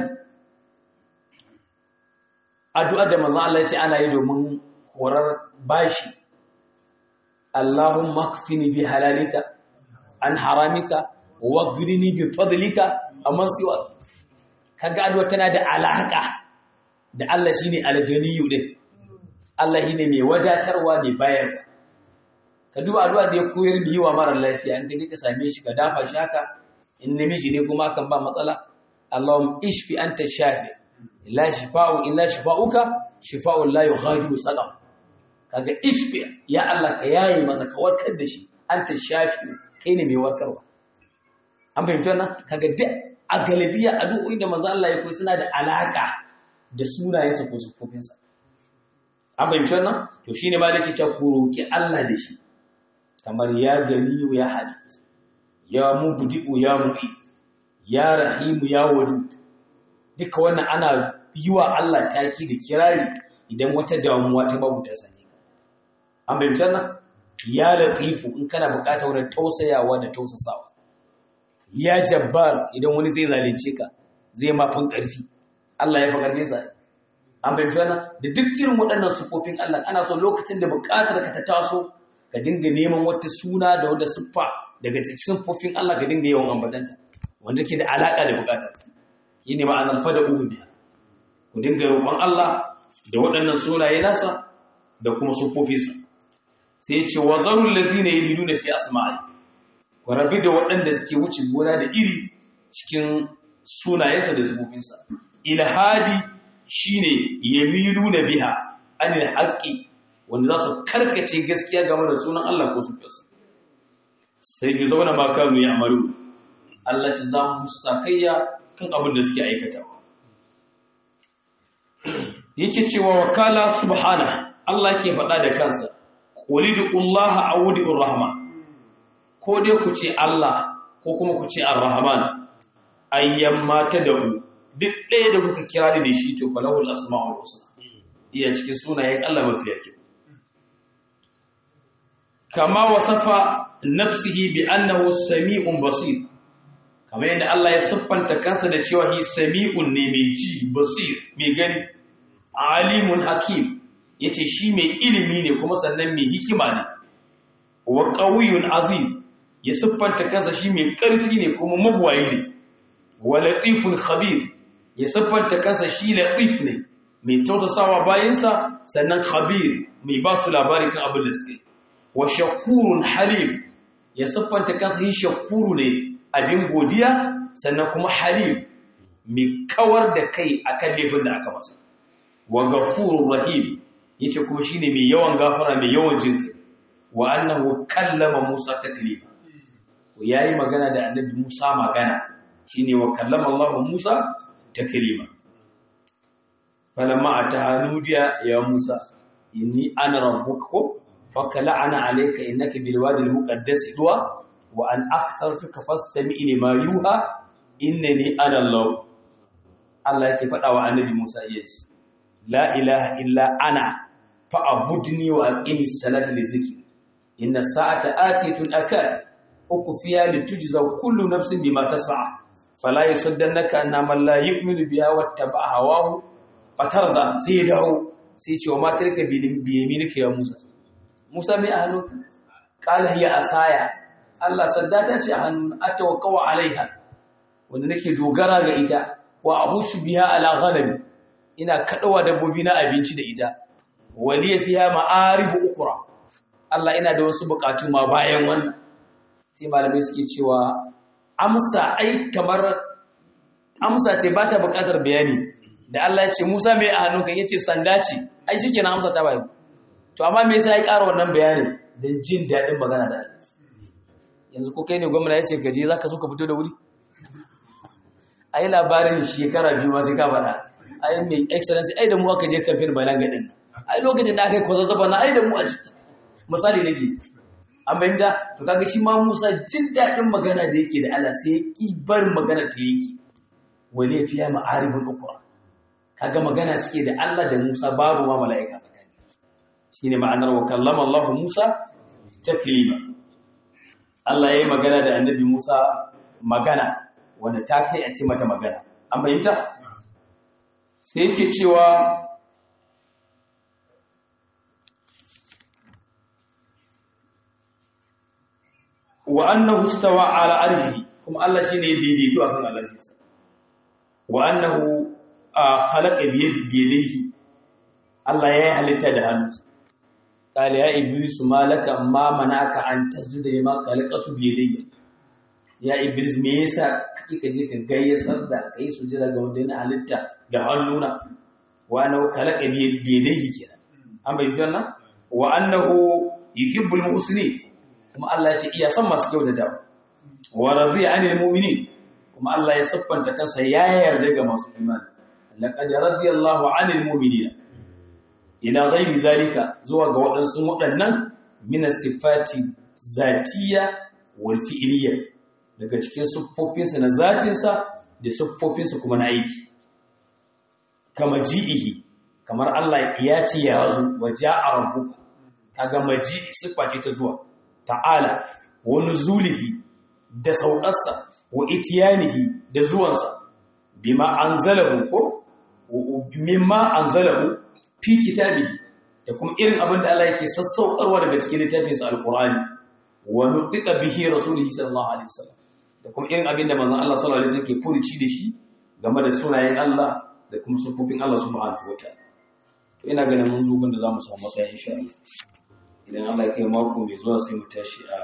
addu'a da manzo Allah ya ce ana yi domin horar bashi Allahumma kfini bi halalika an haramika wagrini bi fadlika amman siwa kaga addu'a tana da alaka da Allah shine alganiyu din Allah shine mai wadatarwa mai bayarwa ka duba addu'a da ya koyar da yiwa mara lafiya in kaje ka same shi ka dafa shi haka in namiji ne kuma kan ba matsala Allahumma ishfi anta shafi la shifa'u illa shifa'uka shifa'un la yughadiru saqam kaga ishfi ya Allah ka yaye masa ka warkar da shi anta shafi kai ne mai warkarwa an fahimci wannan kaga duk a galibiya addu'o'in da manzo Allah ya koyi suna da alaka da sunayensa ko sifofinsa an fahimci wannan to shine ma dake cewa ku roki Allah da shi kamar ya ganiyu ya hadith ya mubdi'u ya mu'i ya rahimu ya wadud duka wannan ana yi wa Allah taki da kirari idan wata damuwa ta babu ta sane ka an fahimci wannan ya latifu in kana bukatar wani tausayawa da tausasawa ya jabbar idan wani zai zalunce ka zai mafin ƙarfi Allah ya fi ƙarfi sa an bai fi wannan da duk irin waɗannan sufofin Allah ana so lokacin da buƙatar ka ta taso ka dinga neman wata suna da wata siffa daga cikin sufofin Allah ka dinga yawan ambatanta wanda ke da alaƙa da buƙatar shi ne ma'anar fada uhu biya ku dinga roƙon Allah da waɗannan sunaye nasa da kuma sufofinsa sai ce wa zarul ladina yuliduna fi asma'i ku rabi da waɗanda suke wuce gona da iri cikin sunayensa da zubobinsa ilhadi shine yamilu na biha anil haqqi wanda za su karkace gaskiya game da sunan Allah ko sufinsa sai ji zauna ma kanu ya amaru Allah ci za mu sakayya kan abin da suke aikata yake cewa wakala subhana Allah ke faɗa da kansa qulidullaha awudur rahman ko dai ku ce Allah ko kuma ku ce Ar-Rahman ayyan mata da ku duk ɗaya da kuka kira da shi to falahul asma'ul husna iya cikin sunayen Allah mafi yake kama wasafa nafsihi bi annahu sami'un basir kamar yadda Allah ya siffanta kansa da cewa hi sami'un ne mai ji basir mai gani alimun hakim yace shi mai ilimi ne kuma sannan mai hikima ne wa qawiyyun aziz ya siffanta kansa shi mai ƙarfi ne kuma mabuwayi ne wa latifun khabir ya siffanta kansa shi latif ne mai tausasawa bayansa sannan khabir mai ba su labari kan abin da suke wa shakurun halim ya siffanta kansa shi shakuru ne abin godiya sannan kuma halim mai kawar da kai akan laifin da aka masa wa gafurur rahim yace kuma shine mai yawan gafara mai yawan jinkai wa annahu kallama Musa taklima ya yi magana da annabi Musa magana shi ne wa kallama Allah Musa ta kirima. Falamma a ta hannudiya ya Musa, inni ana rabbuka ko fakala ana alaika innaka bil wadi al muqaddas duwa wa an aktar fika fastami ma yuha innani ana Allah. Allah yake faɗa wa annabi Musa yes. La ilaha illa ana fa abudni wa aqimi salata li zikri. Inna sa'ata atitun akad uku fiya litujza kullu nafsin bima tas'a fala yusaddannaka anna man la yu'minu biha wattaba hawahu fatarda sai dawo sai ce wa matarka bi yaminika ya Musa Musa mai a hannunka qala hiya asaya Allah saddata ce a hannun atawakkau alaiha wanda nake dogara ga ita wa abushu biha ala ghanami ina kadawa dabbobi na abinci da ita waliya fiha ma'aribu ukra Allah ina da wasu bukatu ma bayan wannan sai malamai suke cewa amsa ai kamar amsa ce ba ta buƙatar bayani da Allah ya ce Musa mai a hannunka ya ce sanda ce ai shi kenan amsa ta bayan to amma me yasa ya ƙara wannan bayanin don jin daɗin magana da yanzu ko kai ne gwamna ya ce ka je za ka so ka fito da wuri ai labarin shekara biyu ma sai ka faɗa ai mai excellency ai da mu aka je kafin balaga din ai lokacin da aka yi kwazazzaba na ai da mu a ciki misali na biyu an bayyana to kaga shi ma Musa jin daɗin magana da yake da Allah sai ya ki bar magana ta yake wale fiya ma'aribul ukra kaga magana suke da Allah da Musa babu ma mala'ika tsakani shine ma'anar wa kallama Allah Musa taklima Allah yayi magana da annabi Musa magana wanda ta kai a ce mata magana an bayyana sai yake cewa wa annahu istawa ala arshihi kuma Allah shine ya daidaito akan arshinsa wa annahu khalaqa bi yadihi Allah ya halitta da hannunsa qala ya iblis malaka ma manaka an tasjuda lima khalaqatu bi yadayya ya iblis me yasa kika je ka gayyasar da kai sujada ga wanda yana halitta da hannuna wa annahu khalaqa bi yadihi kenan an bayyana wannan wa annahu yuhibbul muhsinin kuma Allah ya ce iya son masu kyautata wa radiya anil mu'minin kuma Allah ya siffanta kansa ya yarda ga masu imani laqad radiyallahu anil mu'minina ila ghairi zalika zuwa ga waɗansu waɗannan min sifati zatiyya wal fi'liyya daga cikin siffofinsa na zatinsa da siffofinsa kuma na aiki kama ji'ihi kamar Allah ya ce ya zo wa ja'a rabbuka kaga maji siffa ce ta zuwa ta'ala wani zulihi da sauƙarsa wa itiyanihi da zuwansa bima anzalahu ko mimma anzalahu fi kitabi da kuma irin abin da Allah yake sassaukarwa daga cikin littafinsa alqur'ani wa nutiqa bihi rasulihi sallallahu alaihi wasallam da kuma irin abin da manzon Allah sallallahu alaihi wasallam ke furuci da shi game da sunayen Allah da kuma sufofin Allah subhanahu wataala to ina ganin mun zo gun da zamu samu matsaya insha Allah idan Allah ya kai mako mai zuwa sai mu tashi a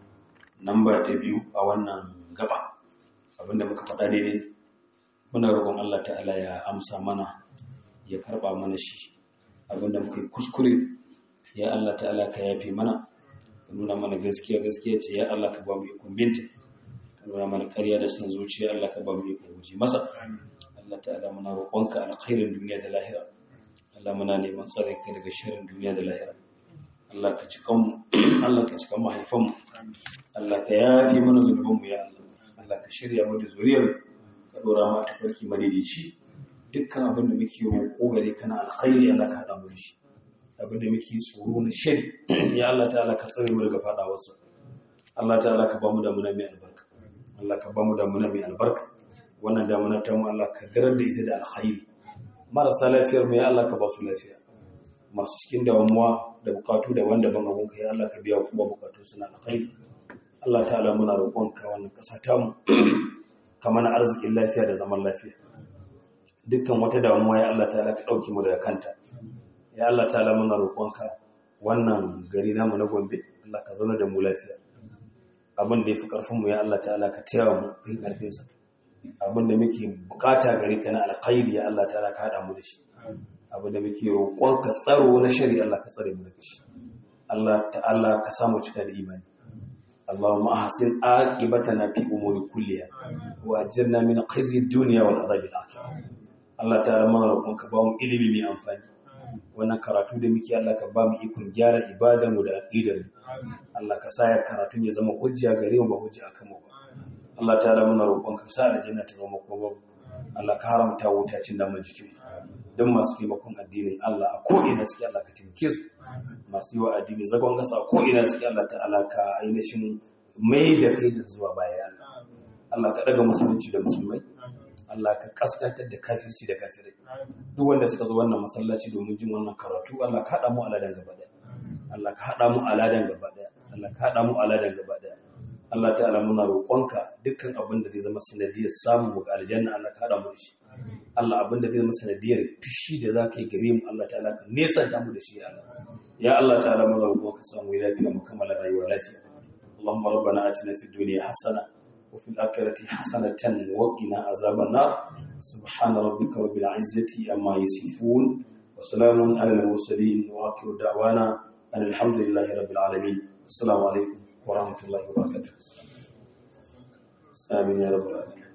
namba ta biyu a wannan gaba abinda muka faɗa daidai muna roƙon Allah ta'ala ya amsa mana ya karɓa mana shi abinda muka yi kuskure ya Allah ta'ala ka yafe mana ka nuna mana gaskiya gaskiya ce ya Allah ka ba mu ikon binta ka nuna mana ƙarya da son zuciya Allah ka ba mu ikon guji masa Allah ta'ala muna roƙonka alkhairin duniya da lahira Allah muna neman tsare ka daga sharrin duniya da lahira Allah ka cikan mu Allah ka cikan mahaifan mu Allah ka yafi mana zunuban mu ya Allah Allah ka shirya mu da zuriyar ka dora mu ta farki madidici dukkan abin da muke roƙo gare kana alkhairi Allah ka hada mu da shi abin da muke tsoro na shari ya Allah ta'ala ka tsare mu daga fadawarsa Allah ta'ala ka ba mu da muna mai albarka Allah ka ba mu da muna mai albarka wannan damuna ta mu Allah ka darar da ita da alkhairi marasa lafiyar mu ya Allah ka ba su lafiya masu cikin damuwa da bukatu daban-daban a gunka ya Allah ka biya kuma bukatu suna alkhairi Allah ta'ala muna roƙonka wannan ƙasa ta mu ka mana arzikin lafiya da zaman lafiya dukkan wata damuwa ya Allah ta'ala ka ɗauke mu daga kanta ya Allah ta'ala muna roƙonka wannan gari namu na Gombe Allah ka zauna da mu lafiya abin da ya fi ƙarfin mu ya Allah ta'ala ka taya mu fin ƙarfinsa abin da muke bukata gare ka na alkhairi ya Allah ta'ala ka haɗa mu da shi abin da muke roƙon ka tsaro na shari Allah ka tsare mu daga shi Allah ta'ala ka samu cika da imani Allahumma ahsin aqibatana fi umuri kulliha wa ajirna min khizyi dunya wal adhabi al-akhirah Allah ta'ala mana roƙon ka ba mu ilimi mai amfani wannan karatu da muke Allah ka ba mu ikon gyara ibadar mu da aqidar mu Allah ka sa ya karatun ya zama hujja gare mu ba hujja akan mu ba Allah ta'ala muna roƙon ka sa aljanna ta zama kuma Allah ka haramta wuta cin naman jikin don masu taimakon addinin Allah a ko ina suke Allah ka taimake su masu yi wa addini zagon gasa a ko ina suke Allah ta'ala ka ainihin mai da kai da zuwa baya Allah Allah ka daga musulunci da musulmai Allah ka kaskantar da kafirci da kafirai duk wanda suka zo wannan masallaci domin jin wannan karatu Allah ka haɗa mu aladan gaba daya Allah ka haɗa mu aladan gaba daya Allah ka haɗa mu aladan gaba daya Allah ta'ala muna roƙonka dukkan abin da zai zama sanadiyar samun mu ga aljanna Allah ka haɗa mu da shi Allah abin da zai zama sanadiyar fishi da za ka yi gare mu Allah ta'ala ka nesanta mu da shi ya Allah ya Allah ta'ala muna roƙonka samu lafiya mu kammala rayuwa lafiya اللهم ربنا آتنا في الدنيا حسنة وفي الآخرة حسنة وقنا عذاب النار سبحان ربك رب العزة أما يصفون وسلام على المرسلين وآخر دعوانا أن الحمد لله رب العالمين السلام عليكم ورحمة الله وبركاته آمين يا رب العالمين